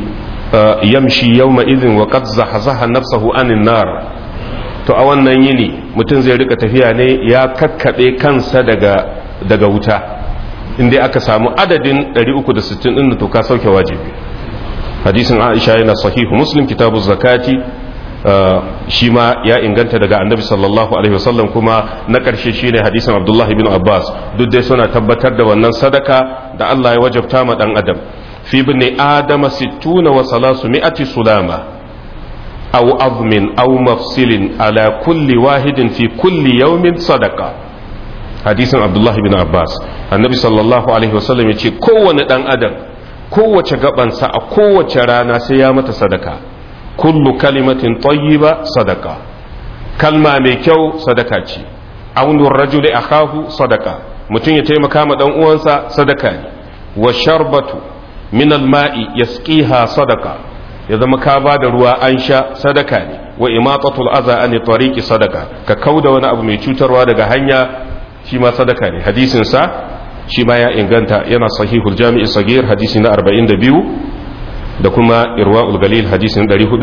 yamshi yawma idhin wa qad zahazaha nafsahu anin nar to a wannan yini mutum zai rika tafiya ne ya kakkabe kansa daga daga wuta inda aka samu adadin 360 din to ka sauke wajibi hadisin Aisha yana sahihu Muslim kitabu zakati shi ma ya inganta daga annabi sallallahu alaihi wasallam kuma na ƙarshe shine hadisin Abdullah ibn Abbas duk dai suna tabbatar da wannan sadaka da Allah ya wajabta ma dan adam fi ibn adama sittuna wa salasu mi'ati sulama aw azmin aw mafsilin ala kulli wahidin fi kulli yawmin sadaqa hadisin Abdullah ibn Abbas annabi sallallahu alaihi wasallam yace kowane dan adam kowace gabansa a kowace rana sai ya mata sadaka kullu kalimatin tayyiba sadaka kalma mai kyau sadaka ce aunur rajuli akahu sadaka mutum ya taimaka ma dan uwansa sadaka ne wa sharbatu min alma'i yasqiha sadaka ya zama ka ba da ruwa an sha sadaka ne wa imatatul aza an tariqi sadaka ka kauda wani abu mai cutarwa daga hanya shi ma sadaka ne hadisin sa shi ma ya inganta yana sahihul jami'i sagir hadisi na 42 da kuma irwa'ul galil hadisi na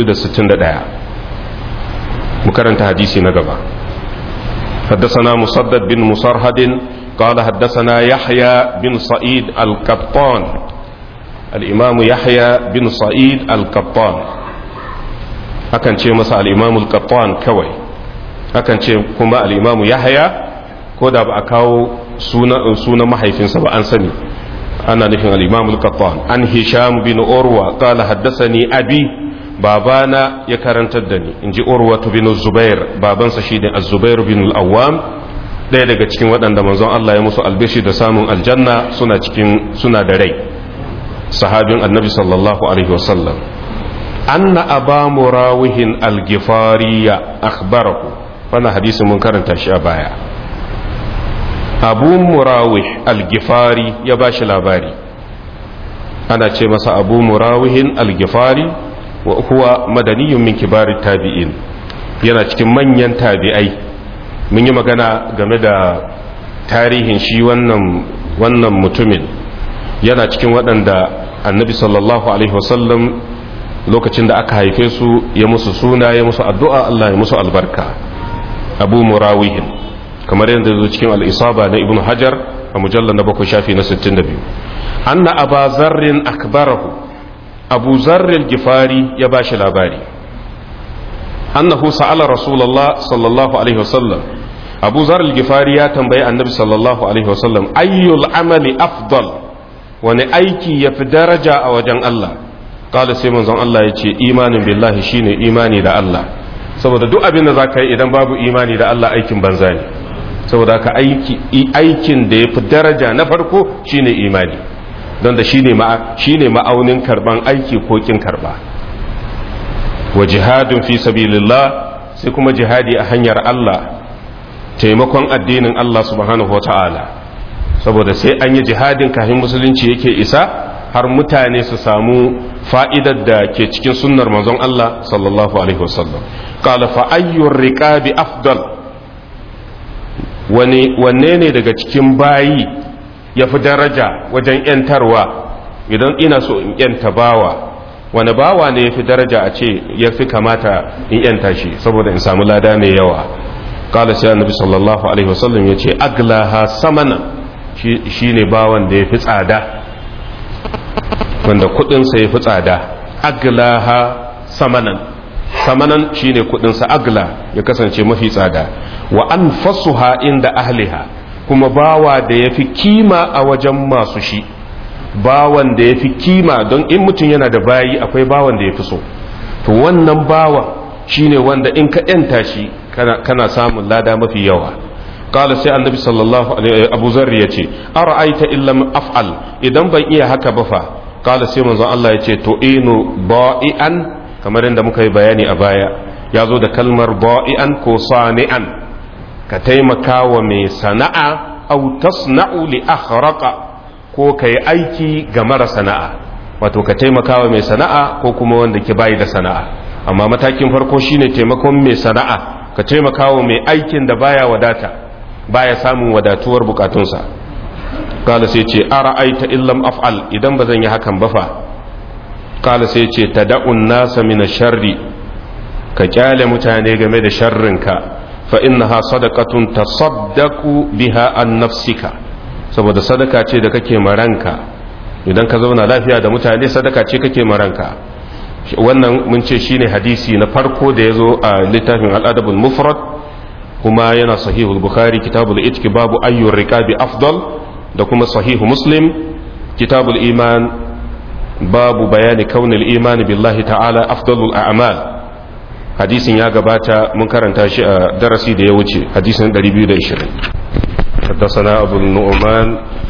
461 mu karanta hadisi na gaba حدثنا مسدد بن مسرهد قال حدثنا يحيى بن سعيد القطان الإمام يحيى بن سعيد القطان akan ce masa al'imamu al kawai akan ce kuma al'imamu yahya ko da ba a kawo sunan mahaifinsa ba an sani ana nufin al-imam al-qattan an hisham bin urwa qala haddathani abi babana ya karantar da ni inji urwa bin zubair babansa shine az-zubair bin al-awwam daya daga cikin waɗanda manzon Allah ya musu albishi da samun aljanna suna cikin suna da rai sahabin annabi sallallahu alaihi wasallam anna aba murawihin al-gifariya akhbarahu wannan hadisin mun karanta shi a baya abu murawih al-gifari ya ba shi labari ana ce masa abu murawihin al-gifari wa huwa madaniyun min kibarin tabi'in yana cikin manyan tabi'ai mun yi magana game da tarihin shi wannan wannan mutumin yana cikin waɗanda annabi sallallahu alaihi wasallam lokacin da aka haife su ya musu suna ya musu addu'a Allah ya musu albarka abu murawihin kamar yadda zo cikin al'isaba na ibn hajar a mujallar na bakwai shafi na 62 anna aba zarrin akbarahu abu zarrin gifari ya ba shi labari annahu sa'ala rasulallah sallallahu alaihi wasallam abu zarrin gifari ya tambayi annabi sallallahu alaihi wasallam ayyul amali afdal wani aiki ya fi daraja a wajen Allah kala sai manzon Allah ya ce imanin billahi shine imani da Allah saboda duk abin da za ka yi idan babu imani da Allah aikin banza ne saboda ka aikin da ya fi daraja na farko shine imani don da shine ma'aunin karban aiki ko kin karba wa jihadun fi sabilillah sai kuma jihadi a hanyar Allah taimakon addinin Allah subhanahu wa ta'ala saboda sai an yi jihadin kafin musulunci yake isa har mutane su samu fa'idar da ke cikin sunnar manzon Allah sallallahu alaihi wasallam qala fa ayyur riqabi afdal wanne ne daga cikin bayi ya fi daraja wajen ‘yantarwa idan ina so in ‘yanta bawa wani bawa ne ya fi daraja a ce ya fi kamata in ‘yanta shi saboda in samu lada mai yawa kala sai annabi sallallahu alaihi wasallam ya ce aglaha samana shi ne bawan da ya fi tsada wanda kudinsa ya fi tsada aglaha samanan samanan shine kudinsa agla ya kasance mafi tsada wa an fasuha inda ahliha kuma bawa da ya fi kima a wajen masu shi bawan da ya fi kima don in mutum yana da bayi akwai bawan da ya fi so to wannan bawan shine wanda in ka yanta shi kana samun lada mafi yawa kala sai annabi sallallahu alaihi abu zarri ya ce ara'aita illam af'al idan ban iya haka ba fa kala sai manzon Allah ya ce to inu ba'ian kamar yadda muka yi bayani a baya ya zo da kalmar ba'ian ko sani'an ka taimaka wa mai sana'a au tasna'u li akhraqa ko ka yi aiki ga mara sana'a wato ka taimaka wa mai sana'a ko kuma wanda ke bayi da sana'a amma matakin farko shine taimakon mai sana'a ka taimaka wa mai aikin da baya wadata baya samun wadatuwar bukatunsa kala sai ce ara aita illam af'al idan ba zan yi hakan ba fa kala sai ce tada'un nasa min sharri ka kyale mutane game da sharrinka fa innaha sadaqatun tasaddaqu biha an nafsika saboda sadaka ce da kake maranka idan ka zauna lafiya da mutane sadaka ce kake maranka wannan mun ce shine hadisi na farko da yazo a littafin al-adabul mufrad kuma yana sahihul bukhari kitabul itki babu ayyur riqabi afdal da kuma sahihu muslim kitabul iman babu bayani kaunil iman billahi ta'ala afdalul a'mal hadisin ya gabata mun karanta shi a darasi da ya wuce hadisin 220 حدثنا أبو النعمان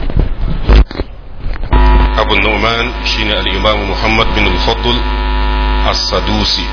أبو النعمان شين الإمام محمد بن الفضل السدوسي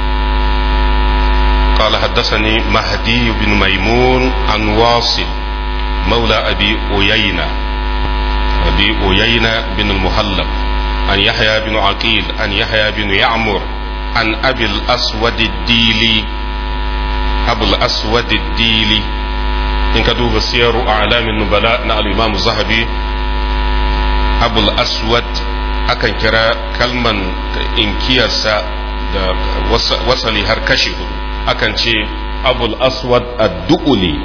قال حدثني مهدي بن ميمون عن واصل مولى أبي أيينة أبي أيينة بن المهلب عن يحيى بن عقيل عن يحيى بن يعمر عن أبي الأسود الديلي أبو الأسود الديلي إن كتب سير أعلام النبلاء نال الإمام الذهبي أبو الأسود akan kira kalman inkiyarsa da wasali har kashi hudu akan ce abul aswad ad-du'uli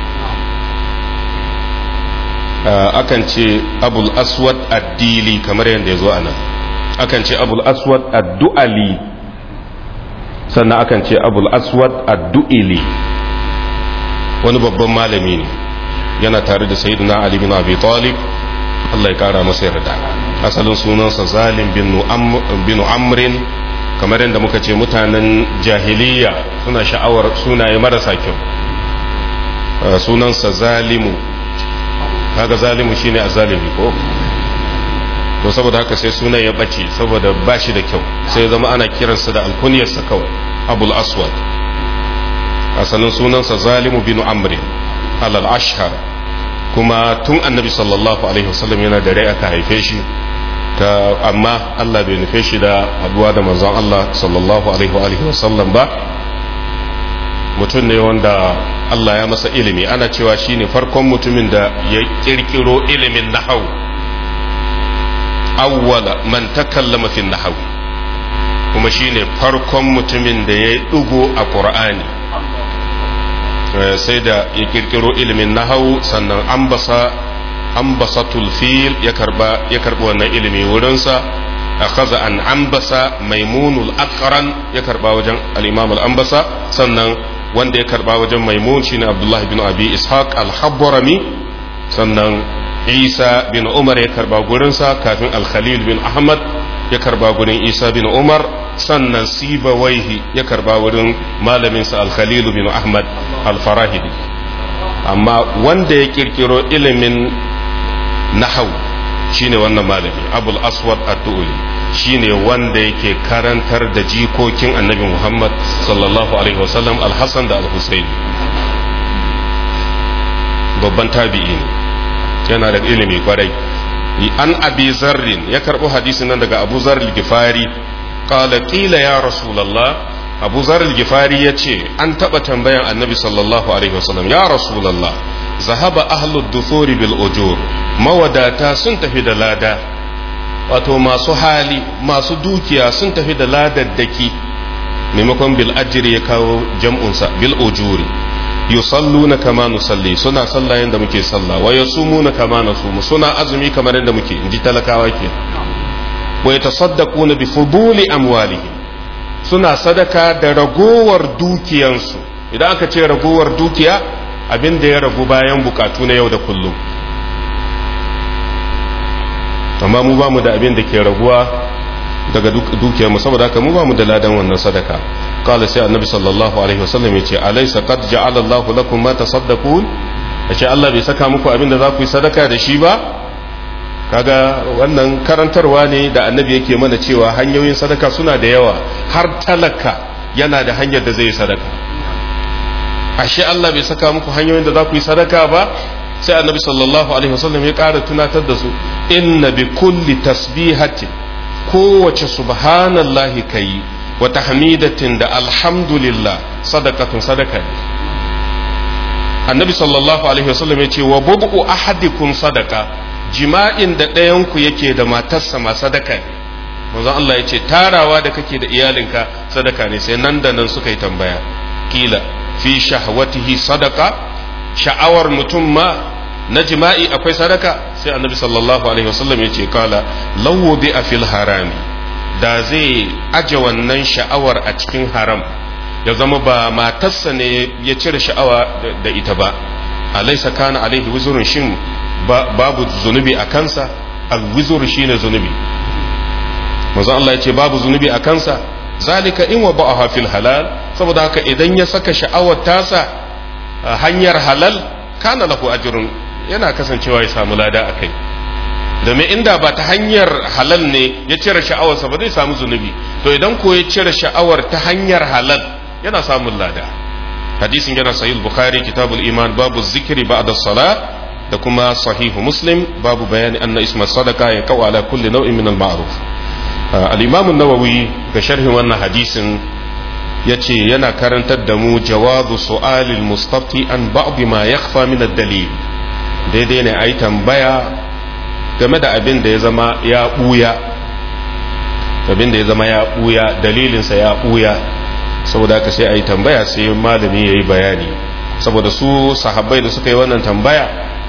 akan ce abul aswad ad-dili kamar yadda ya zo a nan akan ce abul aswad ad-du'ali sannan akan ce abul aswad ad-du'ili wani babban malami ne yana tare da sayyidina ali bin abi talib Allah ya kara masa yarda asalin sunansa zalim bin amrin kamar yadda muka ce mutanen jahiliya suna sha'awar sunaye marasa kyau sunansa zalimu kaga zalimu shine a zalimi ko to saboda haka sai sunan ya bace saboda ba shi da kyau sai zama ana kiransa da alkuniyarsa kawai abul aswad asalin sunansa zalimu bin amrin alal ashhar kuma tun annabi sallallahu alaihi wasallam yana da rai aka haife shi ta amma Allah bai nufe shi da haduwa da manzon Allah sallallahu alaihi wa alihi wasallam ba mutum ne wanda Allah ya masa ilimi ana cewa shine farkon mutumin da ya kirkiro ilimin nahau awwala man takallama fi nahau kuma shine farkon mutumin da ya dugo a Qur'ani sai da ya kirkiro ilimin nahau sannan ambasa ambasatul fil ya karba ya karbi wannan ilimi wurinsa akhadha an ambasa maimunul aqran ya karba wajen al-imam al-ambasa sannan wanda ya karba wajen maimun shine abdullahi bin abi ishaq al-habbarami sannan isa bin umar ya karba gurinsa kafin al-khalil bin ahmad ya karba gurin isa bin umar sannan sibawaihi ya karba wurin malaminsa al-khalil bin ahmad al-farahidi amma wanda ya kirkiro ilimin nahau shine wannan malami abul aswad ad-du'li shine wanda yake karantar da jikokin annabi muhammad sallallahu alaihi wasallam al-hasan da al-husayn babban tabi'i ne yana da ilimi kwarai an abi zarrin ya karbo hadisin nan daga abu zarr gifari qala qila ya rasulullah abu zarr gifari yace an taba tambayan annabi sallallahu alaihi wasallam ya rasulullah zahaba ahlud dufuri bil ujur mawadata sun tafi da lada wato masu hali masu dukiya sun tafi da ladaddaki maimakon bil ajri ya kawo jam'unsa bil ujuri yusalluna kama nusalli suna sallah yanda muke sallah wa yasumuna kama nasumu suna azumi kamar yanda muke inji talakawa ke wa yatasaddaquna bi fuduli amwalihim suna sadaka da ragowar dukiyansu idan aka ce ragowar dukiya abin da ya ragu bayan bukatu na yau da kullum amma mu ba mu da abin da ke raguwa daga dukiyarmu saboda haka mu ba mu da ladan wannan sadaka qala sai annabi sallallahu alaihi wasallam yace alaysa qad ja'ala Allah lakum ma tasaddaqun yace Allah bai saka muku abin da za ku yi sadaka da shi ba kaga wannan karantarwa ne da annabi yake mana cewa hanyoyin sadaka suna da yawa har talaka yana da hanyar da zai yi sadaka ashe Allah bai saka muku hanyoyin da za ku yi sadaka ba sai annabi sallallahu alaihi wasallam ya ƙara tunatar da su inna bi kulli tasbihatin kowace subhanallahi kai wa tahmidatin da alhamdulillah sadaqatun sadaka ne annabi sallallahu alaihi wasallam ya ce wa bubu ahadikum sadaka jima'in da ɗayan ku yake da matarsa ma sadaka ne manzon Allah ya ce tarawa da kake da iyalinka sadaka ne sai nan da nan suka yi tambaya kila fi shahwatihi sadaka sha'awar mutum ma na jima'i akwai sadaka sai annabi sallallahu alaihi wasallam ya ce kala lawo bi a fil harami da zai aje wannan sha'awar a cikin haram ya zama ba matarsa ne ya cire sha'awa da ita ba alaisa kana alaihi wuzurun shin babu zunubi a kansa al-wuzur shine zunubi manzo Allah ya ce babu zunubi a kansa zalika in wa ba'aha fil halal saboda haka idan ya saka sha'awar tasa hanyar halal kana lahu ajrun yana kasancewa ya samu lada akai domin inda ba ta hanyar halal ne ya cire sha'awarsa ba zai samu zunubi to idan ko ya cire sha'awar ta hanyar halal yana samun lada hadisin yana sahih bukhari kitabul iman babu zikri ba'da salat da kuma sahihu muslim babu bayani anna isma sadaka ya kawo ala kulli nau'in min al-ma'ruf al-imam an-nawawi ga sharhin wannan hadisin yace yana karantar da mu jawazu su'alil mustafti an ba'd ma yakhfa min ad-dalil daidai ne ayi tambaya game da abin da ya zama ya buya abin da ya zama ya buya dalilinsa ya buya saboda haka sai ayi tambaya sai malami yayi bayani saboda su sahabbai da suka yi wannan tambaya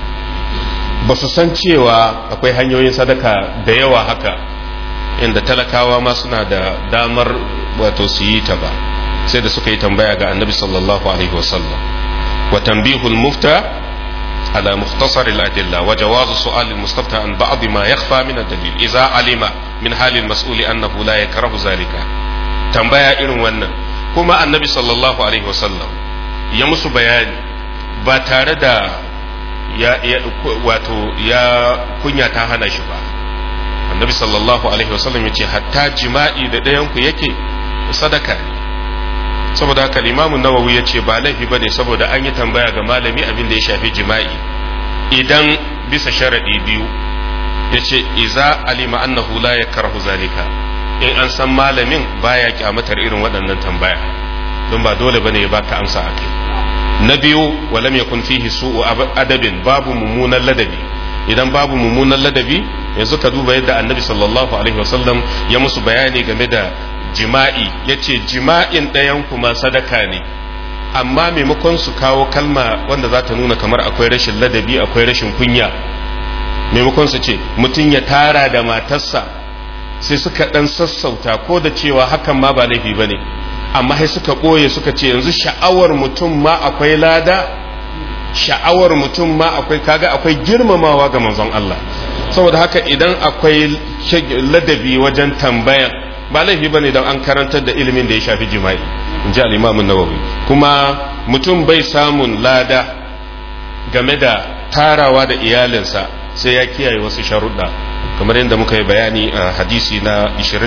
ba su san cewa akwai hanyoyin sadaka da yawa haka inda talakawa ma suna da damar wato su yi ta ba sai da suka yi tambaya ga annabi sallallahu alaihi wasallam wa tanbihul mufta على مختصر الأدلة وجواز سؤال المستفتى عن بعض ما يخفى من الدليل إذا علم من حال المسؤول أنه لا يكره ذلك تنبيه إرن ونن كما النبي صلى الله عليه وسلم يمس بياني باتاردا ya, ya wato ya kunya ta hana shi ba annabi sallallahu alaihi wasallam ya ce hatta jima'i da ɗayanku yake sadaka ne saboda haka limamun nawawi ya ce ba laifi ba ne saboda an yi tambaya ga malami abin da ya shafi jima'i idan bisa sharaɗi biyu ya ce iza alima annahu la ya karhu zalika in an san malamin baya kyamatar irin waɗannan tambaya don ba dole bane ya baka amsa a kai na biyu walam yakun fihi su'u adabin babu mummunan ladabi idan babu mummunan ladabi yanzu ka duba yadda annabi sallallahu alaihi wasallam ya musu bayani game da jima'i yace jima'in ɗayan kuma sadaka ne amma maimakon su kawo kalma wanda za ta nuna kamar akwai rashin ladabi akwai rashin kunya maimakon su ce mutum ya tara da matarsa sai suka ɗan sassauta ko da cewa hakan ma ba laifi ba ne amma sai suka ɓoye suka ce yanzu sha'awar mutum ma akwai lada sha'awar mutum ma akwai kaga akwai girmamawa ga manzon Allah saboda haka idan akwai ladabi wajen tambaya ba laifi bane don an karantar da ilimin da ya shafi jima'i in ji al-imam nawawi kuma mutum bai samun lada game da tarawa da iyalinsa sai ya kiyaye wasu sharuɗa kamar yadda muka yi bayani a hadisi na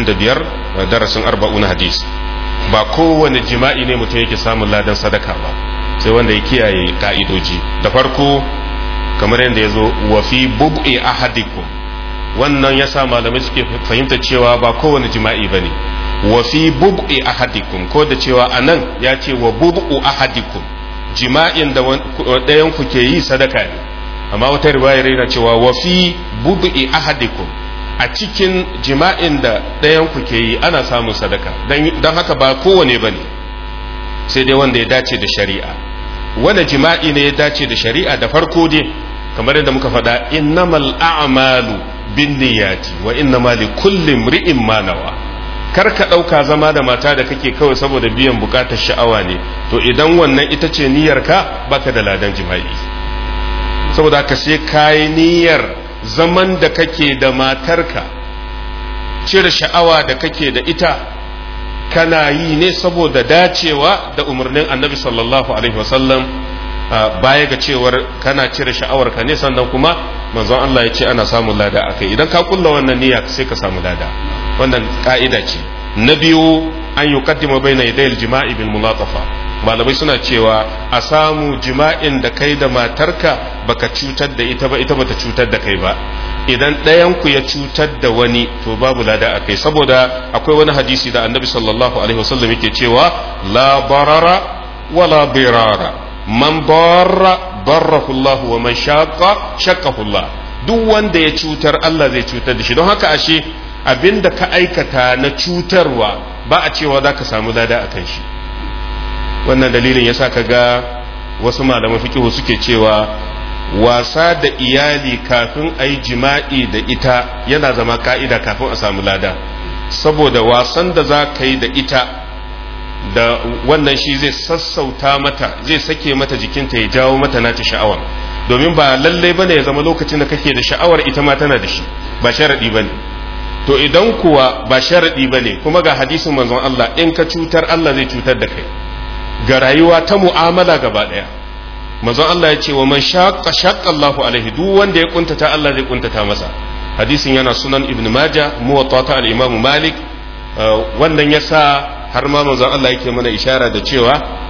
25 darasin arba'un hadisi ba kowane jima'i ne mutum yake samun ladan sadaka ba sai wanda ya kiyaye ka'idoji da farko kamar yadda ya zo wa fi bub'i ahadikum wannan ya sa malamai suke fahimta cewa ba kowane jima'i ba ne wa fi bub'i ahadikum ko da cewa a nan ya ce wa bub'u ahadikum jima'in da ɗayan ku ke yi sadaka ne amma wata riwayar yana cewa wa fi bub'i ahadikum a cikin jima'in da ɗayan ku ke yi ana samun sadaka don haka ba kowane ba ne sai dai wanda ya dace da shari'a wanda jima'i ne ya dace da shari'a da farko dai kamar yadda muka faɗa innamal a'malu bin niyyati wa innama li kulli imri'in ma nawa kar ka ɗauka zama da mata da kake kawai saboda biyan bukatar sha'awa ne to idan wannan ita ce niyyarka baka da ladan jima'i saboda ka sai kayi niyyar zaman da kake da matarka cire sha'awa da kake da ita kana yi ne saboda dacewa da umarnin annabi sallallahu alaihi wasallam baya ga cewar kana cire sha'awar ka ne sannan kuma manzon Allah ya ce ana samun lada akai idan ka kulla wannan niyya sai ka samu lada wannan ka'ida ce na biyu an yuqaddima baina yadayil jima'i bil mulatafa malamai suna cewa a samu jima'in da kai da matarka baka cutar da ita ba ita bata cutar da kai ba idan ɗayan ku ya cutar da wani to babu lada a kai saboda akwai wani hadisi da annabi sallallahu alaihi wasallam yake cewa la barara wala birara man barra barrahu Allah wa man shaqqa shaqqahu Allah duk wanda ya cutar Allah zai cutar da shi don haka ashe abinda ka aikata na cutarwa ba a cewa za ka samu lada a kan shi wannan dalilin yasa ka ga wasu malaman fikihu suke cewa wasa da iyali kafin a yi jima'i da ita yana zama ka'ida kafin a samu lada saboda wasan da za ka yi da ita da wannan shi zai sassauta mata zai sake mata jikinta ya jawo mata nata sha'awar domin ba lallai bane ya zama lokacin da kake da sha'awar ita ma tana da shi ba sharadi bane to idan kuwa ba sharadi bane kuma ga hadisin manzon Allah in ka cutar Allah zai cutar da kai ga rayuwa ta mu'amala gaba daya manzon Allah ya ce wa man shaqqa shaqqa Allahu alaihi duk wanda ya kuntata Allah zai kuntata masa hadisin yana sunan ibn majah muwatta ta al-imam malik wannan yasa har ma manzon Allah yake mana ishara da cewa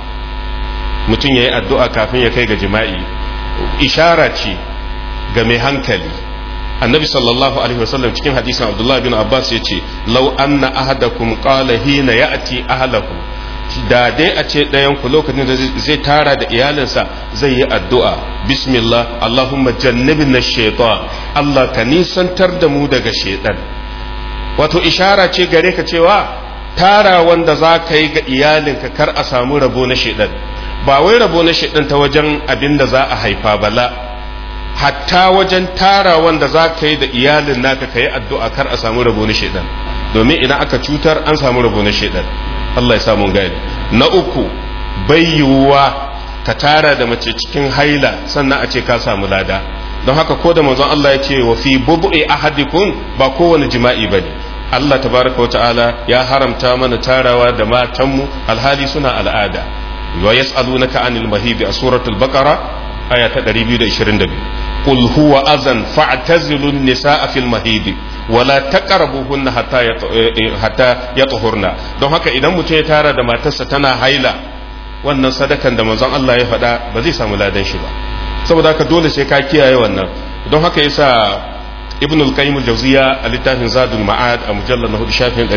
mutum yayi addu'a kafin ya kai ga jima'i ishara ce ga mai hankali annabi sallallahu alaihi wasallam cikin hadisin abdullahi bin abbas ya ce lau anna ahadakum qala hina ya'ti ahlahu da dai a ce ɗayan ku lokacin da zai tara da iyalinsa zai yi addu'a bismillah allahumma jannibna shaitan allah ka nisantar da mu daga shaitan wato ishara ce gare ka cewa tara wanda za ka yi ga iyalinka kar a samu rabo na shaitan ba wai rabo na shaitan ta wajen abin da za a haifa bala hatta wajen tara wanda za ka yi da iyalin naka ka yi addu'a kar a samu rabo na shaitan domin idan aka cutar an samu rabo na shaitan Allah ya samu gani na uku bai yiwuwa ka tara da mace cikin haila sannan a ce ka samu lada don haka ko da manzon Allah ya ce wa fi bubu'i ahadikum ba kowane jima'i bane Allah tabaraka wa ta'ala ya haramta mana tarawa da matanmu alhali suna al'ada wa yas'alunaka anil mahidi a suratul baqara aya ta 222 qul huwa azan fa'tazilun nisaa fil mahidi wala taqrabuhunna hatta hatta yatuhurna don haka idan mutum ya tara da matarsa tana haila wannan sadakan da manzon Allah ya faɗa ba zai samu ladan shi ba saboda haka dole sai ka kiyaye wannan don haka yasa ibn al-qayyim al-jawziya a littafin zadul ma'ad a mujallal na hudu shafin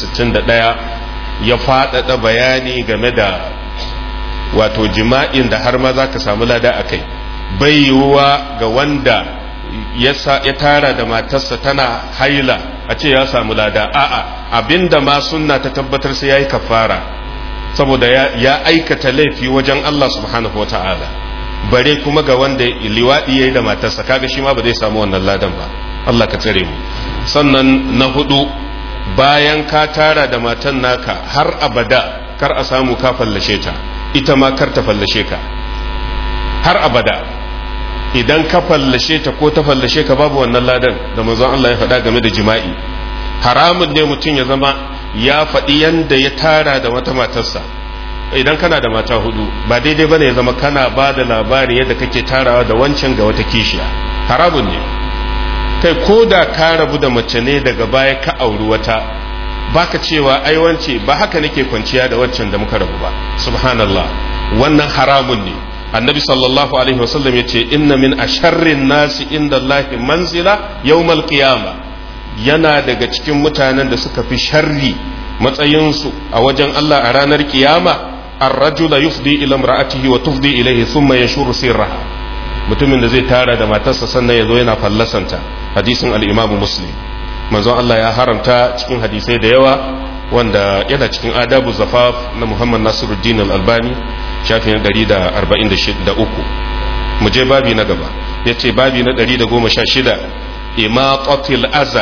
261 ya faɗaɗa bayani game da wato jima'in da har ma za ka samu lada a kai bai yiwuwa ga wanda ya tara da matarsa tana haila a ce ya samu lada a'a abinda ma sunna ta tabbatar sai yayi kafara saboda ya aikata laifi wajen Allah subhanahu wata'ala bare kuma ga wanda liwadi yayi da matarsa kaga shi ma ba zai samu wannan ladan ba Allah ka tsare mu sannan na hudu bayan ka tara da matan naka har abada kar a samu ka fallashe ta ita ma kar ta fallashe ka har abada idan ka fallashe ta ko ta fallashe ka babu wannan ladan da manzon Allah ya faɗa game da jima'i haramun ne mutum ya zama ya faɗi yanda ya tara da wata matarsa idan kana da mata hudu ba daidai bane ya zama kana ba da labarin yadda kake tarawa da wancan ga wata kishiya haramun ne kai ko da ka rabu da mace ne daga baya ka auri wata baka cewa ai wance ba haka nake kwanciya da waccan da muka rabu ba subhanallah wannan haramun ne annabi sallallahu alaihi wasallam ya ce inna min asharrin nasi inda Allahi manzila yawmal qiyama yana daga cikin mutanen da suka fi sharri matsayinsu a wajen Allah a ranar kiyama ar-rajula yufdi ila imra'atihi wa tufdi ilayhi thumma yanshuru sirraha mutumin da zai tara da matarsa sannan ya zo yana fallasanta hadisin al-imamu muslim manzon Allah ya haramta cikin hadisai da yawa wanda yana cikin adabu zafaf na Muhammad Nasiruddin al-Albani shafin 143 mu je babi na gaba yace babi na 116 imaqatil aza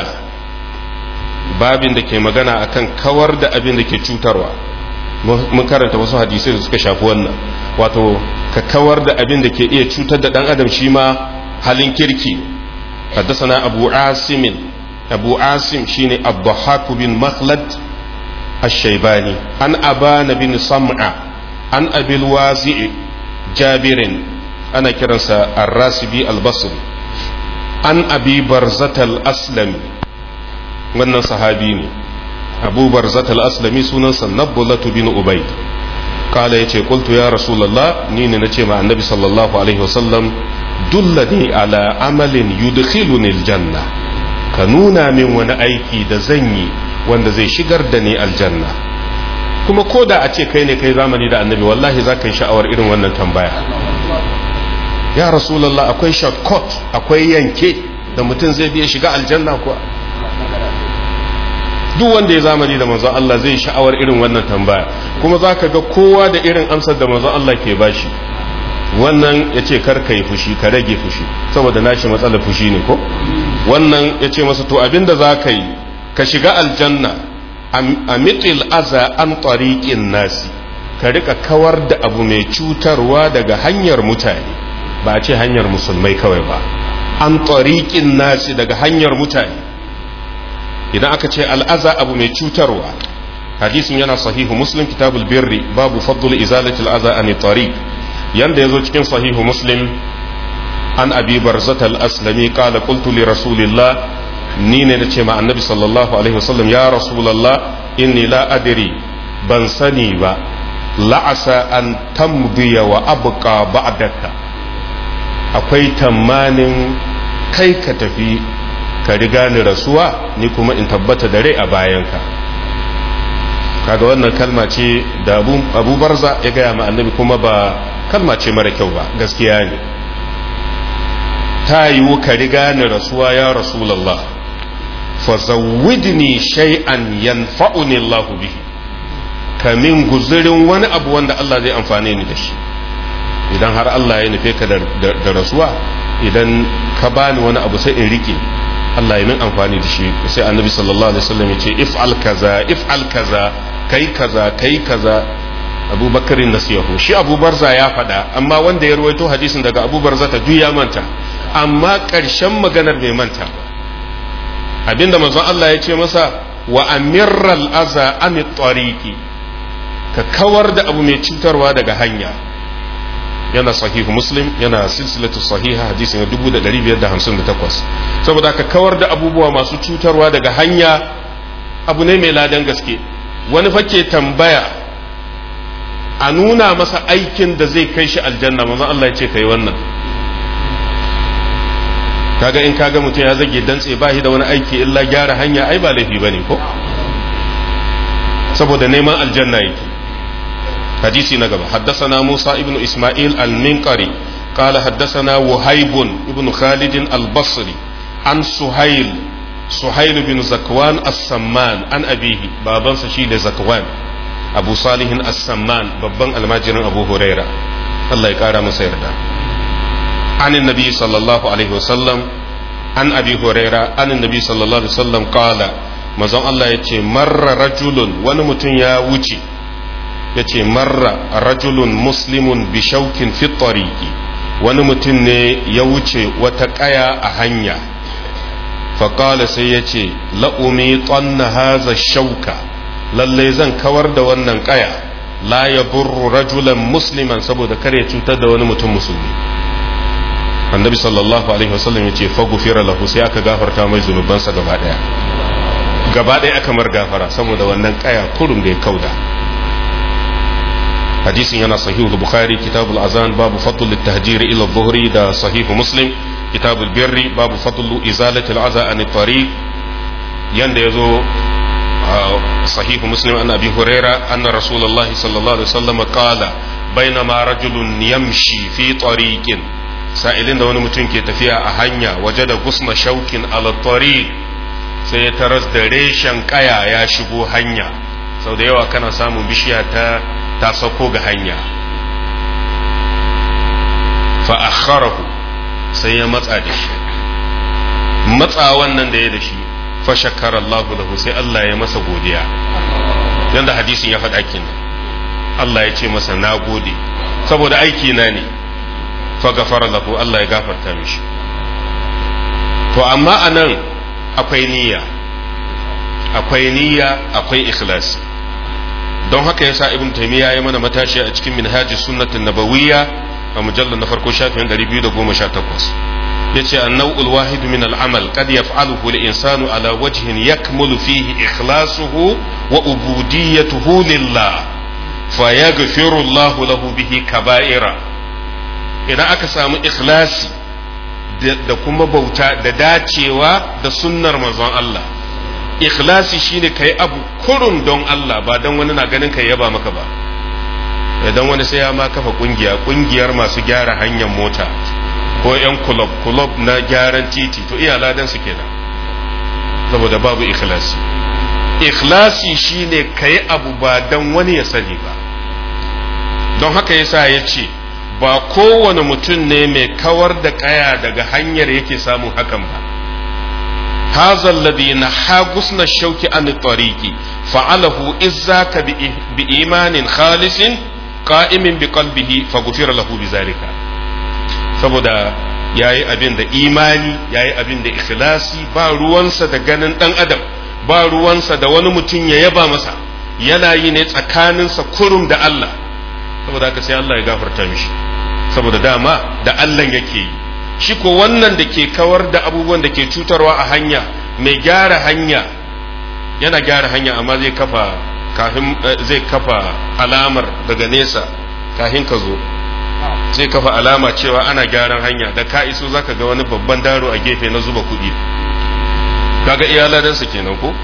babin da ke magana akan kawar da abin da ke cutarwa mun karanta wasu hadisai da suka shafi wannan wato ka kawar da abin da ke iya cutar da dan adam shi ma halin kirki حدثنا أبو عاصم أبو عاصم شيني الضحاك بن مخلد الشيباني عن أبان بن صمعة عن أبي الوازع جابر أنا كرنسا الراسبي البصري عن أبي برزة الأسلمي wannan sahabi ne abu barzat al-aslami sunansa nabbulatu bin ubayd kala yace qultu ya rasulullah ni ne nace ma annabi sallallahu alaihi wasallam dullani ala amalin yudkhiluni aljanna ka nuna min wani aiki da zan yi wanda zai shigar da ni aljanna kuma ko da a ce kai ne kai zamani da annabi wallahi za ka yi sha'awar irin wannan tambaya ya rasulallah akwai shortcut akwai yanke da mutum zai biya shiga aljanna kuwa duk wanda ya zamani da manzon Allah zai sha'awar irin wannan tambaya kuma za ka ga kowa da irin amsar da manzon Allah ke bashi wannan ya ce kar ka yi fushi ka rage fushi saboda nashi matsalar fushi ne ko wannan ya ce masa to abinda za ka yi ka shiga aljanna a mitil aza an tariqin nasi ka rika kawar da abu mai cutarwa daga hanyar mutane ba a ce hanyar musulmai kawai ba an tariqin nasi daga hanyar mutane idan aka ce al'aza abu mai cutarwa hadisin yana sahihu muslim kitabul birri babu faddul izalati al'aza an tariq yanda yazo cikin sahihu muslim an abi barzat al-aslami qala qultu li rasulillah ni ne nace ma annabi sallallahu alaihi wasallam ya rasulullah inni la adri ban sani ba la'asa an tamdiya wa abqa ba'daka akwai tamanin kai ka tafi ka riga ni rasuwa ni kuma in tabbata da rai a bayanka kaga wannan kalma ce da abu barza ya gaya ma annabi kuma ba kalma ce mara kyau ba gaskiya ne ta yiwu ka riga ni rasuwa ya rasulallah fa zawwidni shay'an yanfa'uni Allah bihi kamin guzurin wani abu wanda Allah zai amfane ni da shi idan har Allah ya nufe ka da rasuwa idan ka bani wani abu sai in rike Allah ya min amfani da shi sai annabi sallallahu alaihi wasallam ya ce if'al kaza if'al kaza kai kaza kai kaza Abu Bakar nasiyahu shi Abu Barza ya faɗa amma wanda ya ruwaito hadisin daga Abu Barza ta juya manta amma ƙarshen maganar bai manta ba abinda manzon Allah ya ce masa wa amirral aza an tariqi ka kawar da abu mai cutarwa daga hanya yana sahihu muslim yana silsilatu sahiha hadisi na 1558 saboda ka kawar da abubuwa masu cutarwa daga hanya abu ne mai ladan gaske wani fake tambaya a nuna masa aikin da zai kai shi aljanna manzo Allah ya ce kai wannan kaga in kaga mutum ya zage dantse ba shi da wani aiki illa gyara hanya ai ba laifi bane ko saboda neman aljanna yake حديثي نقبة حدثنا موسى ابن إسماعيل المنقري قال حدثنا وهيب ابن خالد البصري عن سهيل سهيل بن زكوان السمان عن أبيه بابا سشيل زكوان أبو صالح السمان بابا الماجر أبو هريرة الله يقارى مسيردا عن النبي صلى الله عليه وسلم عن أبي هريرة عن النبي صلى الله عليه وسلم قال مزون الله يتي مر رجل ونمتن يا وجي ya ce marra rajulun muslimun bishaukin fitariki wani mutum ne ya wuce wata ƙaya a hanya faƙala sai ya ce la'umi ƙonna haza shauka lallai zan kawar da wannan ƙaya la ya burru rajulan musliman saboda kar ya cutar da wani mutum musulmi annabi sallallahu alaihi wasallam ya ce fagufira lahu sai aka gafarta mai zunubansa gaba ɗaya gaba ɗaya aka mar gafara saboda wannan ƙaya kurum da ya kauda حديث ينا صحيح البخاري كتاب الأذان باب فضل التهجير إلى الظهر دا صحيح مسلم كتاب البر باب فضل إزالة العزى عن الطريق يند يزو صحيح مسلم أن أبي هريرة أن رسول الله صلى الله عليه وسلم قال بينما رجل يمشي في طريق سائلين دون متون كي تفيا أهنيا وجد غصن شوك على الطريق سيترز دريشن كايا يا شبو هنيا sau da yawa kana samun bishiya ta ta sauko ga hanya fa akharahu sai ya matsa da shi matsa wannan da ya da shi fa shakkara Allahu lahu sai Allah ya masa godiya yanda hadisin ya faɗa kenan Allah ya ce masa na gode saboda aiki na ne fa gafara lahu Allah ya gafarta mishi to amma anan akwai niyya akwai niyya akwai ikhlasi don haka yasa ibn taymiya ya mana matashi a cikin minhaji sunnatin nabawiyya a mujallar na farko shafin 218 yace an-naw'ul wahid min al-amal qad yaf'aluhu al-insanu ala wajhin yakmulu fihi ikhlasuhu wa ubudiyyatuhu lillah fayaghfiru Allahu lahu bihi kaba'ira idan aka samu ikhlasi da kuma bauta da dacewa da sunnar manzon Allah ikhlasi shine kai abu kurun don Allah ba don wani na ganin kai yaba maka ba idan wani sai ya ma kafa kungiya kungiyar masu gyara hanyar mota ko yan kulob kulob na gyaran titi to iya ladan su kenan saboda babu ikhlasi ikhlasi shine kayi abu ba dan wani ya sani ba don haka yasa ya ce ba kowane mutum ne mai kawar da kaya daga hanyar yake samun hakan ba هذا الذي نحى غصن الشوك عن الطريق فعله إذاك بإيمان خالص قائم بقلبه فغفر له بذلك saboda ya yi abin da imani ya yi abin da ikhlasi ba ruwansa da ganin ɗan adam ba ruwansa da wani mutum ya yaba masa yana yi ne tsakaninsa kurum da Allah saboda haka sai Allah ya gafarta mishi saboda dama da Allah yake yi shi ko wannan da ke kawar da abubuwan da ke cutarwa a hanya mai gyara hanya yana gyara hanya amma zai kafa kafin zai kafa alamar daga nesa kafin ka zo zai kafa alama cewa ana gyaran hanya da ka iso zaka ga wani babban daro a gefe na zuba kuɗi kaga iyaladansa kenan ko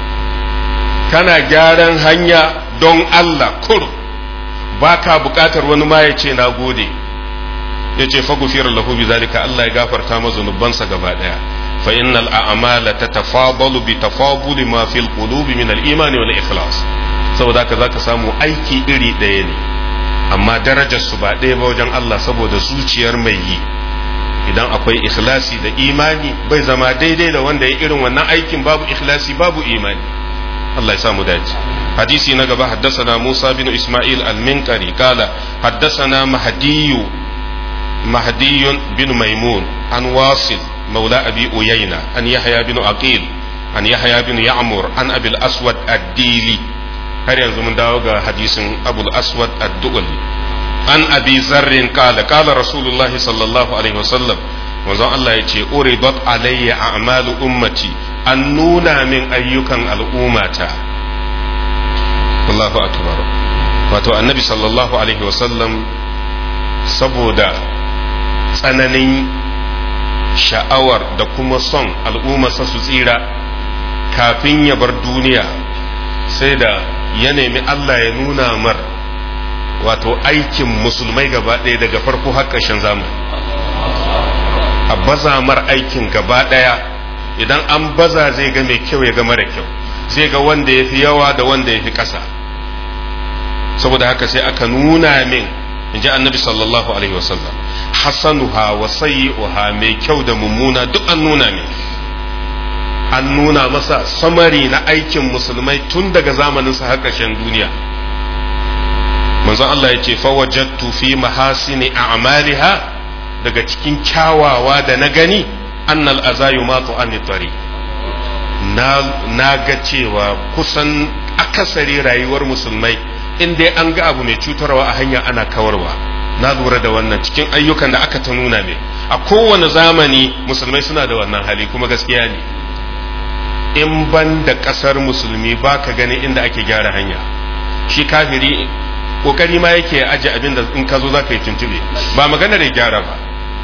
kana gyaran hanya don Allah kur baka bukatar wani ma ya ce na gode ya ce fagufiyar lahu bi zalika Allah ya gafarta ma zunubansa gaba daya fa innal a'mala tatafadalu bi tafaduli ma fil qulubi min al iman wal ikhlas saboda haka zaka samu aiki iri ɗaya ne amma darajar su ba ɗaya ba wajen Allah saboda zuciyar mai yi idan akwai ikhlasi da imani bai zama daidai da wanda ya irin wannan aikin babu ikhlasi babu imani Allah ya samu dace hadisi na gaba haddasana Musa bin Ismail al-Minkari kala haddasana Mahdiyu مهدي بن ميمون عن واصل مولى أبي أيينة عن يحيى بن عقيل عن يحيى بن يعمر عن أبي الأسود الديلي هل ينزل من داوغا حديث أبو الأسود الدولي عن أبي ذر قال قال رسول الله صلى الله عليه وسلم manzon Allah ya ce uridat alayya a'malu ummati an nuna min ayyukan al'ummata Allahu akbar wato annabi sallallahu alaihi wasallam saboda tsananin sha'awar da kuma son al'ummarsa su tsira kafin ya bar duniya sai da ya nemi Allah ya nuna mar wato aikin musulmai gaba ɗaya daga farko har ƙarshen zamani a baza mar aikin gaba ɗaya idan an baza zai ga mai kyau ya ga mara kyau zai ga wanda ya fi yawa da wanda ya fi ƙasa saboda haka sai aka nuna min in ji annabi sallallahu alaihi wasallam hasanuha wa sayyi'uha mai kyau da mummuna duk an nuna min an nuna masa samari na aikin musulmai tun daga zamanin sa har ƙarshen duniya manzon Allah ya ce fawajattu fi mahasini a'maliha daga cikin kyawawa da na gani annal azayu matu an tari na na ga cewa kusan akasari rayuwar musulmai in dai an ga abu mai cutarwa a hanya ana kawarwa na lura da wannan cikin ayyukan da aka ta nuna ne a kowane zamani musulmai suna da wannan hali kuma gaskiya ne in ban da kasar musulmi ba ka gani inda ake gyara hanya shi kafiri kokari ma yake aje abin da in ka zo za ka yi tuntube ba magana da gyara ba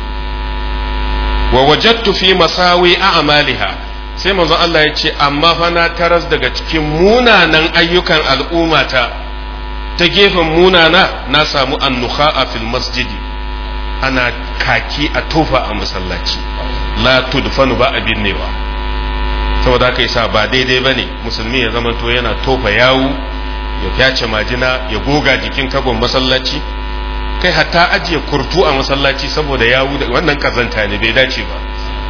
wa wajattu fi masawi a'maliha sai manzon Allah ya ce amma fa na taras daga cikin munanan ayyukan al'ummata ta gefen munana na samu annuha a fil masjidi ana kaki a tofa a masallaci la tudfanu ba abin ne ba saboda haka yasa ba daidai bane musulmi ya zama to yana tofa yawu ya fyace majina ya goga jikin kagon masallaci kai hatta ajiye kurtu a masallaci saboda yawu da wannan kazanta ne bai dace ba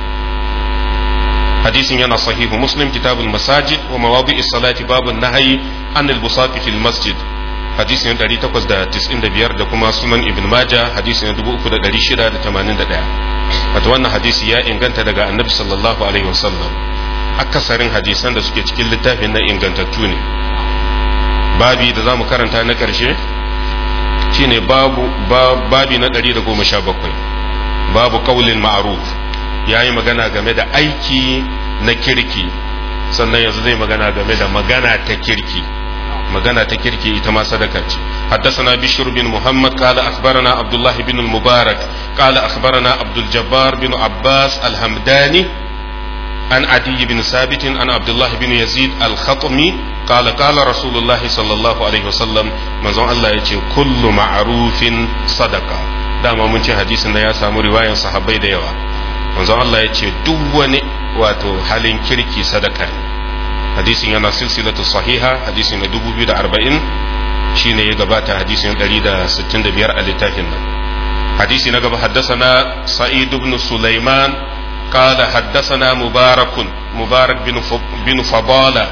hadisin yana sahihu muslim kitabul masajid wa mawadi'is salati babun nahyi anil busati fil masjid hadisi na 895 da kuma sunan ibn maja hadisi na 3681 wato wannan hadisi ya inganta daga annabi sallallahu alaihi wasallam akasarin hadisan da suke cikin littafin na ingantattu ne babi da za mu karanta na ƙarshe shine babu babi na 117 babu kaulin ma'ruf ya yi magana game da aiki na kirki sannan yanzu zai magana game da magana ta kirki magana ta kirki ita ma sadaka ce حدثنا بشر بن محمد قال أخبرنا عبد الله بن المبارك قال أخبرنا عبد الجبار بن عباس الهمداني عن عدي بن ثابت عن عبد الله بن يزيد الخطمي قال قال رسول الله صلى الله عليه وسلم من زون الله يتي كل معروف صدقة dama mun ce hadisin da ya samu riwayan sahabbai da yawa manzon Allah ya ce duk wani wato halin kirki sadaka ne hadisin yana silsilatu sahiha hadisi na 2040 shine ya gabata hadisin 165 a littafin nan hadisi na gaba haddasana sa'id ibn sulaiman قال حدثنا مبارك مبارك بن بن فضالة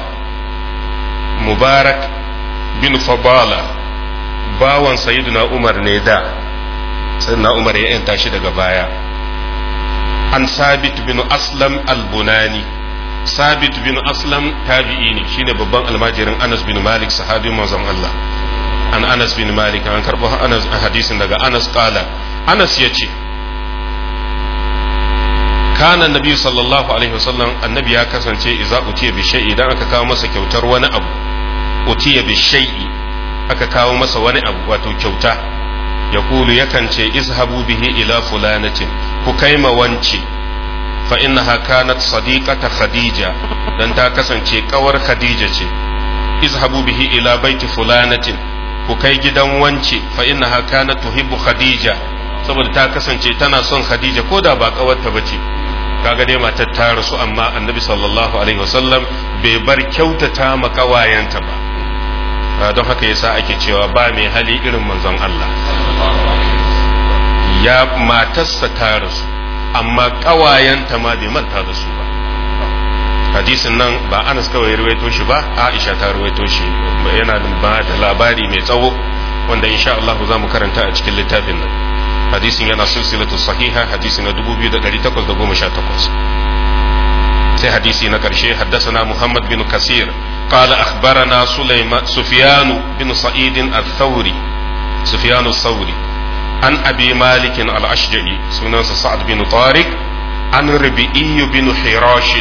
مبارك بن فضالة باوان سيدنا عمر نيدا سيدنا عمر ينتا شي daga baya an sabit bin aslam al-bunani sabit bin aslam tabi'i ne shine babban almajirin anas bin malik sahabin manzon Allah an anas bin malik an karbo anas hadisin daga anas qala anas yace kana nabi sallallahu alaihi wasallam annabi ya kasance idza utiya bi shay'i idan aka kawo masa kyautar wani abu utiya bi shay'i aka kawo masa wani abu wato kyauta ya kulu yakan ce izhabu bihi ila fulanatin ku kai ma wance fa innaha kanat sadiqata khadija dan ta kasance kawar khadija ce izhabu bihi ila baiti fulanatin ku kai gidan wance fa innaha kanat tuhibbu khadija saboda ta kasance tana son khadija ko da ba kawarta bace kaga dai matar ta rasu amma annabi sallallahu alaihi wasallam bai bar kyautata ma kawayenta ba don haka yasa ake cewa ba mai hali irin manzon Allah ya matarsa ta rasu amma kawayenta ma bai manta da su ba hadisin nan ba Anas kawai ruwaito shi ba Aisha ta ruwaito shi yana ba da labari mai tsawo wanda insha Allah za mu karanta a cikin littafin nan hadisin yana silsilatu sahiha hadisi na 2818 sai hadisi na karshe haddasana Muhammad bin Kasir قال أخبرنا سليمان سفيان بن سعيد الثوري سفيان الثوري عن أبي مالك الأشجعي سنن سعد بن طارق عن ربيعي بن حراش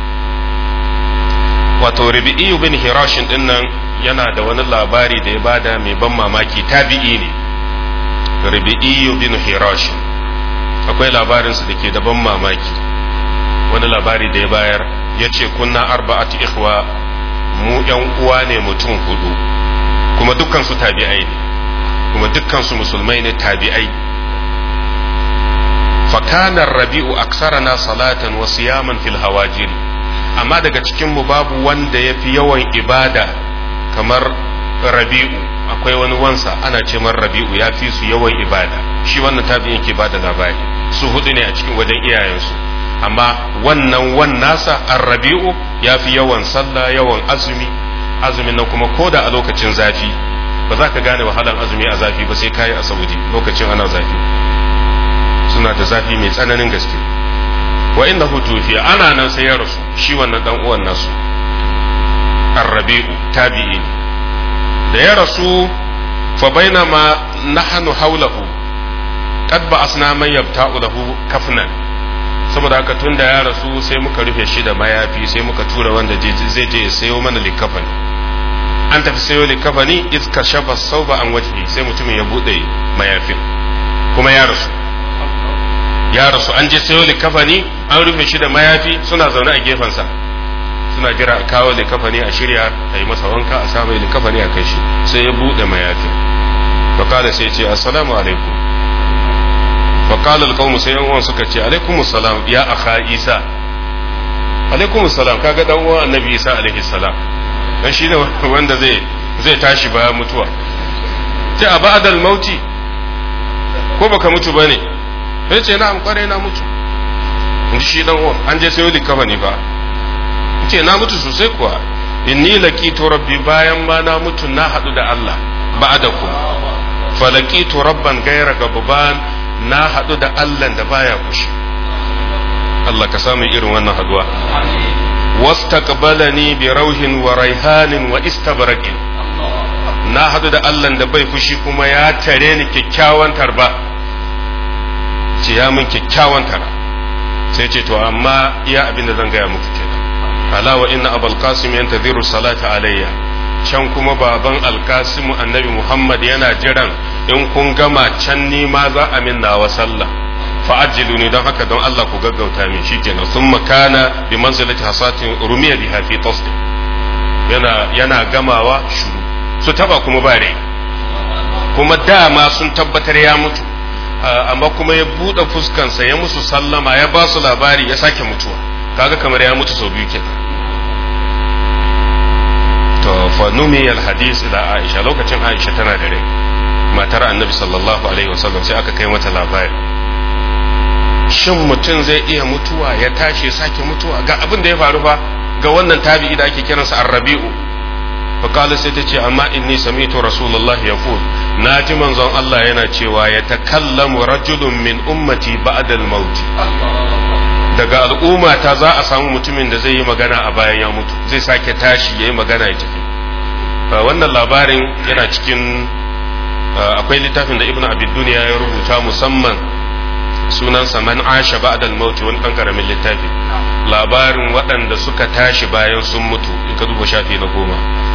wato rabi'iyu bin hirashin din nan yana da wani labari da ya bada mai ban mamaki tabi'i ne rabi'iyu bin hirashin akwai labarinsa da ke da ban mamaki wani labari da ya bayar ya ce kunna arba'atu ikhwa mu yan uwa ne mutum hudu kuma dukkan su tabi'ai ne kuma dukkan su musulmai ne tabi'ai fakanar rabi'u aksarana salatan wa siyaman fil hawajiri amma daga cikin mu babu wanda ya fi yawan ibada kamar rabi'u akwai wani wansa ana ce man rabi'u ya fi su yawan ibada shi wannan tabi'in ke bada labari su hudu ne a cikin wajen iyayensu amma wannan wan nasa arrabi'u ya fi yawan sallah yawan azumi azumin nan kuma ko da a lokacin zafi ba za ka gane wahalan azumi a zafi ba sai kayi a saudi lokacin ana zafi suna da zafi mai tsananin gaske wa inda hutu ana nan sai ya rasu shi wannan dan uwan nasu arrabi'u tabi'i ne da ya rasu fa bainama nahnu hawlahu qad ba'asna man yabta'u lahu kafnan saboda haka tun da ya rasu sai muka rufe shi da mayafi sai muka tura wanda zai je ya sayo mana likafani an tafi sayo likafani iska shafa sauba an wajhi sai mutumin ya bude mayafin kuma ya rasu ya rasu an je sayo likafani an rufe shi da mayafi suna zaune a gefensa suna jira a kawo likafani a shirya a yi masa wanka a sa mai likafani a kai shi sai ya bude mayafin fakala sai ce assalamu alaikum فقال القوم sai yan uwan suka ce alaikum salam ya akha isa alaikum salam kaga dan uwan annabi isa alaihi salam dan shine wanda zai zai tashi bayan mutuwa sai a ba'dal mauti ko baka mutu bane sai ce na'am kware na mutu in shi dan uwan an je sai yi kafa ne fa ce na mutu sosai kuwa inni laqitu rabbi bayan ma na mutu na hadu da Allah ba'dakum falaqitu rabban ghayra gabban na haɗu da Allah da baya kushi Allah ka samu irin wannan haduwa wastaqbalani bi rauhin wa raihanin wa istabraqin na haɗu da Allah da bai fushi kuma ya tare ni kyakkyawan tarba ce ya min kyakkyawan tara sai ce to amma iya abin da zan gaya muku kenan ala wa inna abul qasim yantadhiru salata alayya can kuma baban alkasimu annabi muhammad yana jiran in kun gama can ni ma za a min nawa sallah fa'ajjilu ne don haka don Allah ku gaggauta min shikenan sun makana bi manzilati hasatin rumiya biha fi tasdi yana yana gamawa shuru su taba kuma ba rai kuma dama sun tabbatar ya mutu amma kuma ya buɗe fuskansa ya musu sallama ya ba su labari ya sake mutuwa kaga kamar ya mutu sau biyu kenan to fa numiyal hadis ila aisha lokacin aisha tana da rai matar annabi sallallahu alaihi wasallam sai aka kai mata labari shin mutum zai iya mutuwa ya tashi ya sake mutuwa ga abin da ya faru fa ga wannan tabi'i da ake kiransa arrabi'u fa qala sai ta ce amma inni sami'tu rasulullahi yaqul na ji manzon Allah yana cewa ya takallamu rajulun min ummati ba'da al-maut daga al'umma ta za a samu mutumin da zai yi magana a bayan ya mutu zai sake tashi yayi magana ya tafi wannan labarin yana cikin akwai littafin da ibnu abid duniya ya rubuta musamman sunansa man asha ba'da al-maut wani dan karamin littafi labarin waɗanda suka tashi bayan sun mutu in ka duba shafi na goma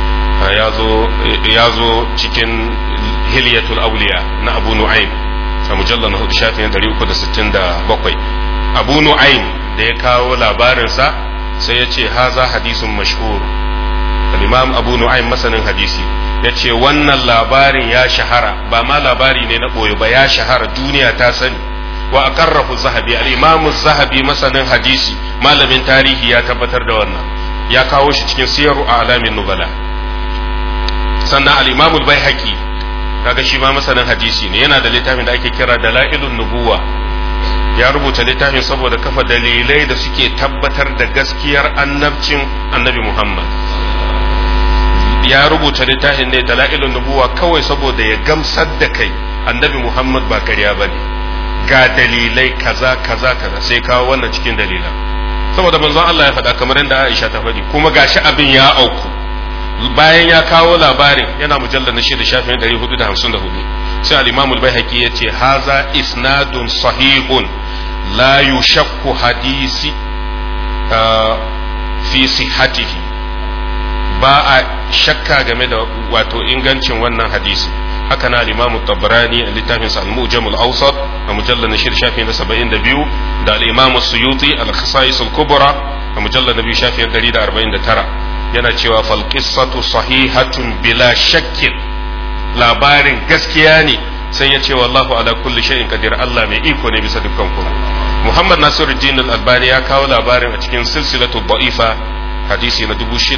ya zo cikin hilyatul auliya na abu nu'aym a mujallar na hudu shafi na 367 abu nu'aym da ya kawo labarinsa sai ya ce haza hadisun mashhur al-imam abu nu'aym masanin hadisi ya ce wannan labarin ya shahara ba ma labari ne na ɓoye ba ya shahara duniya ta sani wa aqarrahu zahabi al-imam zahabi masanin hadisi malamin tarihi ya tabbatar da wannan ya kawo shi cikin siyaru a alamin nubala sannan al-imam al-baihaqi kaga shi ma masanin hadisi ne yana da littafin da ake kira dalailun nubuwa ya rubuta littafin saboda kafa dalilai da suke tabbatar da gaskiyar annabcin annabi Muhammad ya rubuta littafin ne dalailun nubuwa kawai saboda ya gamsar da kai annabi Muhammad ba karya bane ga dalilai kaza kaza kaza sai kawo wannan cikin dalilan saboda manzon Allah ya faɗa kamar yadda Aisha ta faɗi kuma gashi abin ya auku bayan ya kawo labarin yana mujallar na shida shafin 454 sai al-Imam al-Baihaqi ya ce haza isnadun sahihun la yushakku hadisi fi sihhatihi ba a shakka game da wato ingancin wannan hadisi haka na al-Imam tabrani a littafin sa al-Mujam al-Awsat a mujallar na shida shafin 72 da al-Imam Suyuti al-Khasa'is al-Kubra a mujallar na biyu shafin 149 yana cewa falƙisatu sahihatun bila shakkin labarin gaskiya ne sai ya ce wallahu ala kulli shay'in qadir Allah mai iko ne bisa dukkan kuma Muhammad Nasiruddin Al-Albani ya kawo labarin a cikin silsilatu da'ifa hadisi na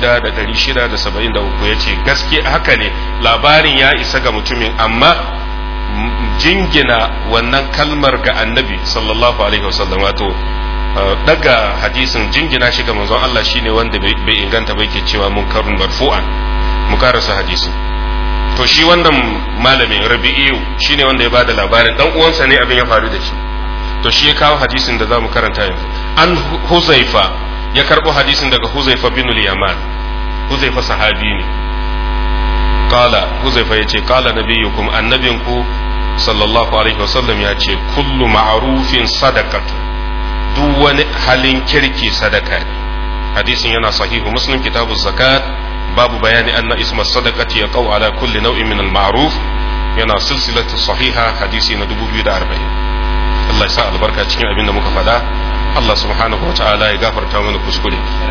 6673 yace gaskiya haka ne labarin ya isa ga mutumin amma jingina wannan kalmar ga annabi sallallahu alaihi wasallam wato daga hadisin jingina shi ga manzon Allah shine wanda bai inganta ba yake cewa munkarun marfu'an mu karasa hadisin to shi wannan malamin rabi'iyu shine wanda ya bada labarin dan uwansa ne abin ya faru da shi to shi ya kawo hadisin da zamu karanta yanzu an huzaifa ya karbo hadisin daga huzaifa bin al-yaman huzaifa sahabi ne qala huzaifa yace qala nabiyukum annabinku sallallahu alaihi wasallam ya ce kullu ma'rufin sadaqatu duk wani halin kirki sadaka ne hadisin yana sahihu muslim kitabu zakat babu bayani anna isma sadaqati yaqau ala kulli nau'in min al-ma'ruf yana silsilatu sahiha hadisi na 2040 Allah ya sa albarka cikin abin da muka faɗa Allah subhanahu wa ta'ala ya gafarta mana kuskure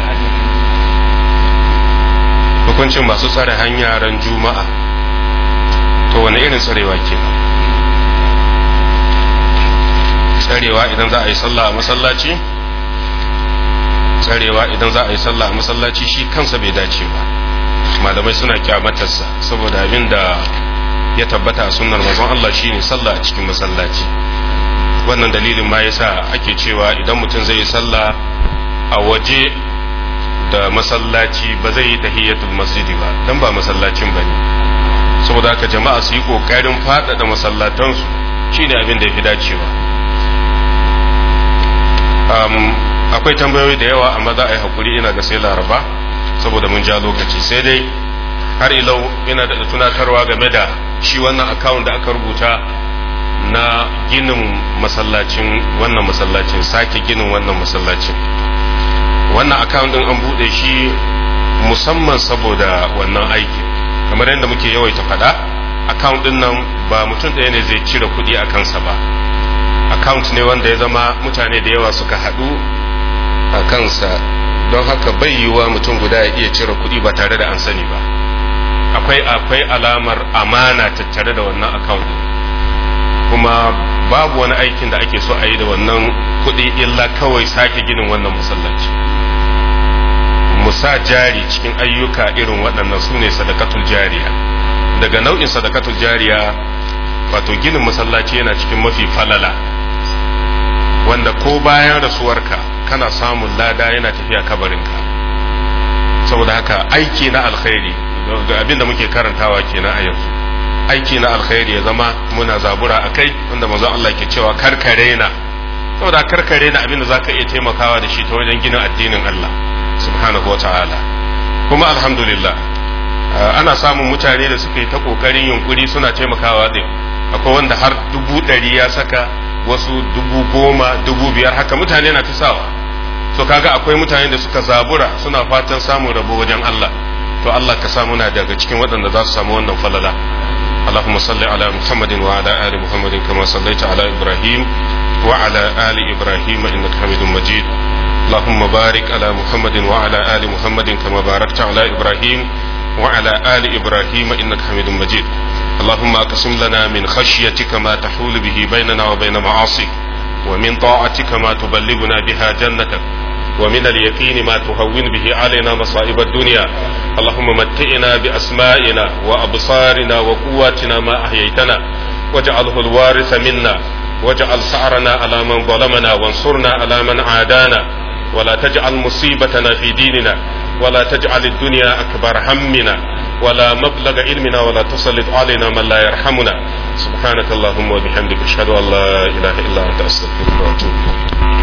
hukuncin masu tsare hanya ran juma'a to wani irin tsarewa kenan tsarewa idan za a yi sallah a masallaci tsarewa idan za a yi sallah a masallaci shi kansa bai dace ba malamai suna kyamatarsa saboda abin da ya tabbata a sunnar manzon Allah shine sallah a cikin masallaci wannan dalilin ma yasa ake cewa idan mutum zai yi sallah a waje da masallaci ba zai yi tahiyatul masjidi ba dan ba masallacin bane saboda haka jama'a su yi kokarin faɗaɗa masallatansu shine abin da ya fi dacewa akwai tambayoyi da yawa amma za a yi hakuri ina ga sai laraba saboda mun ja lokaci sai dai har ilau ina da tunatarwa game da shi wannan akawun da aka rubuta na ginin masallacin wannan masallacin sake ginin wannan masallacin wannan akawun din an bude shi musamman saboda wannan aiki kamar yadda muke yawaita faɗa akawun din nan ba mutum ɗaya ne zai cire kuɗi a kansa ba account ne wanda ya zama mutane da yawa suka haɗu a kansa don haka bai yiwuwa mutum guda ya iya cire kuɗi ba tare da an sani ba akwai akwai alamar amana tattare da wannan account kuma babu wani aikin da ake so a yi da wannan kuɗi illa kawai sake ginin wannan masallaci mu sa jari cikin ayyuka irin waɗannan su ne sadakatul jariya daga nau'in sadakatul jariya wato ginin masallaci yana cikin mafi falala wanda ko bayan rasuwarka kana samun lada yana tafiya kabarinka saboda haka aiki na alkhairi ga abin da muke karantawa kenan a yanzu aiki na alkhairi ya zama muna zabura a kai wanda manzon Allah ke cewa karkare na saboda karkare na abin da zaka iya taimakawa da shi ta wajen ginin addinin Allah subhanahu wa ta'ala kuma alhamdulillah ana samun mutane da suka yi ta kokarin yunkuri suna taimakawa din akwai wanda har dubu ɗari ya saka wasu dubu goma dubu biyar haka mutane na ta sawa to kaga akwai mutane da suka zabura suna fatan samun rabo wajen Allah to Allah ka samu na daga cikin waɗanda za su samu wannan falala اللهم صل على محمد وعلى آل محمد كما صليت على إبراهيم وعلى آل إبراهيم إنك حميد مجيد اللهم بارك على محمد وعلى آل محمد كما باركت على إبراهيم وعلى آل إبراهيم إنك حميد مجيد اللهم أقسم لنا من خشيتك ما تحول به بيننا وبين معاصيك ومن طاعتك ما تبلغنا بها جنتك ومن اليقين ما تهون به علينا مصائب الدنيا اللهم متئنا بأسمائنا وأبصارنا وقواتنا ما أحييتنا واجعله الوارث منا واجعل سعرنا على من ظلمنا وانصرنا على من عادانا ولا تجعل مصيبتنا في ديننا ولا تجعل الدنيا أكبر همنا ولا مبلغ علمنا ولا تسلط علينا من لا يرحمنا سبحانك اللهم وبحمدك أشهد أن لا إله إلا أنت أستغفرك وأتوب إليك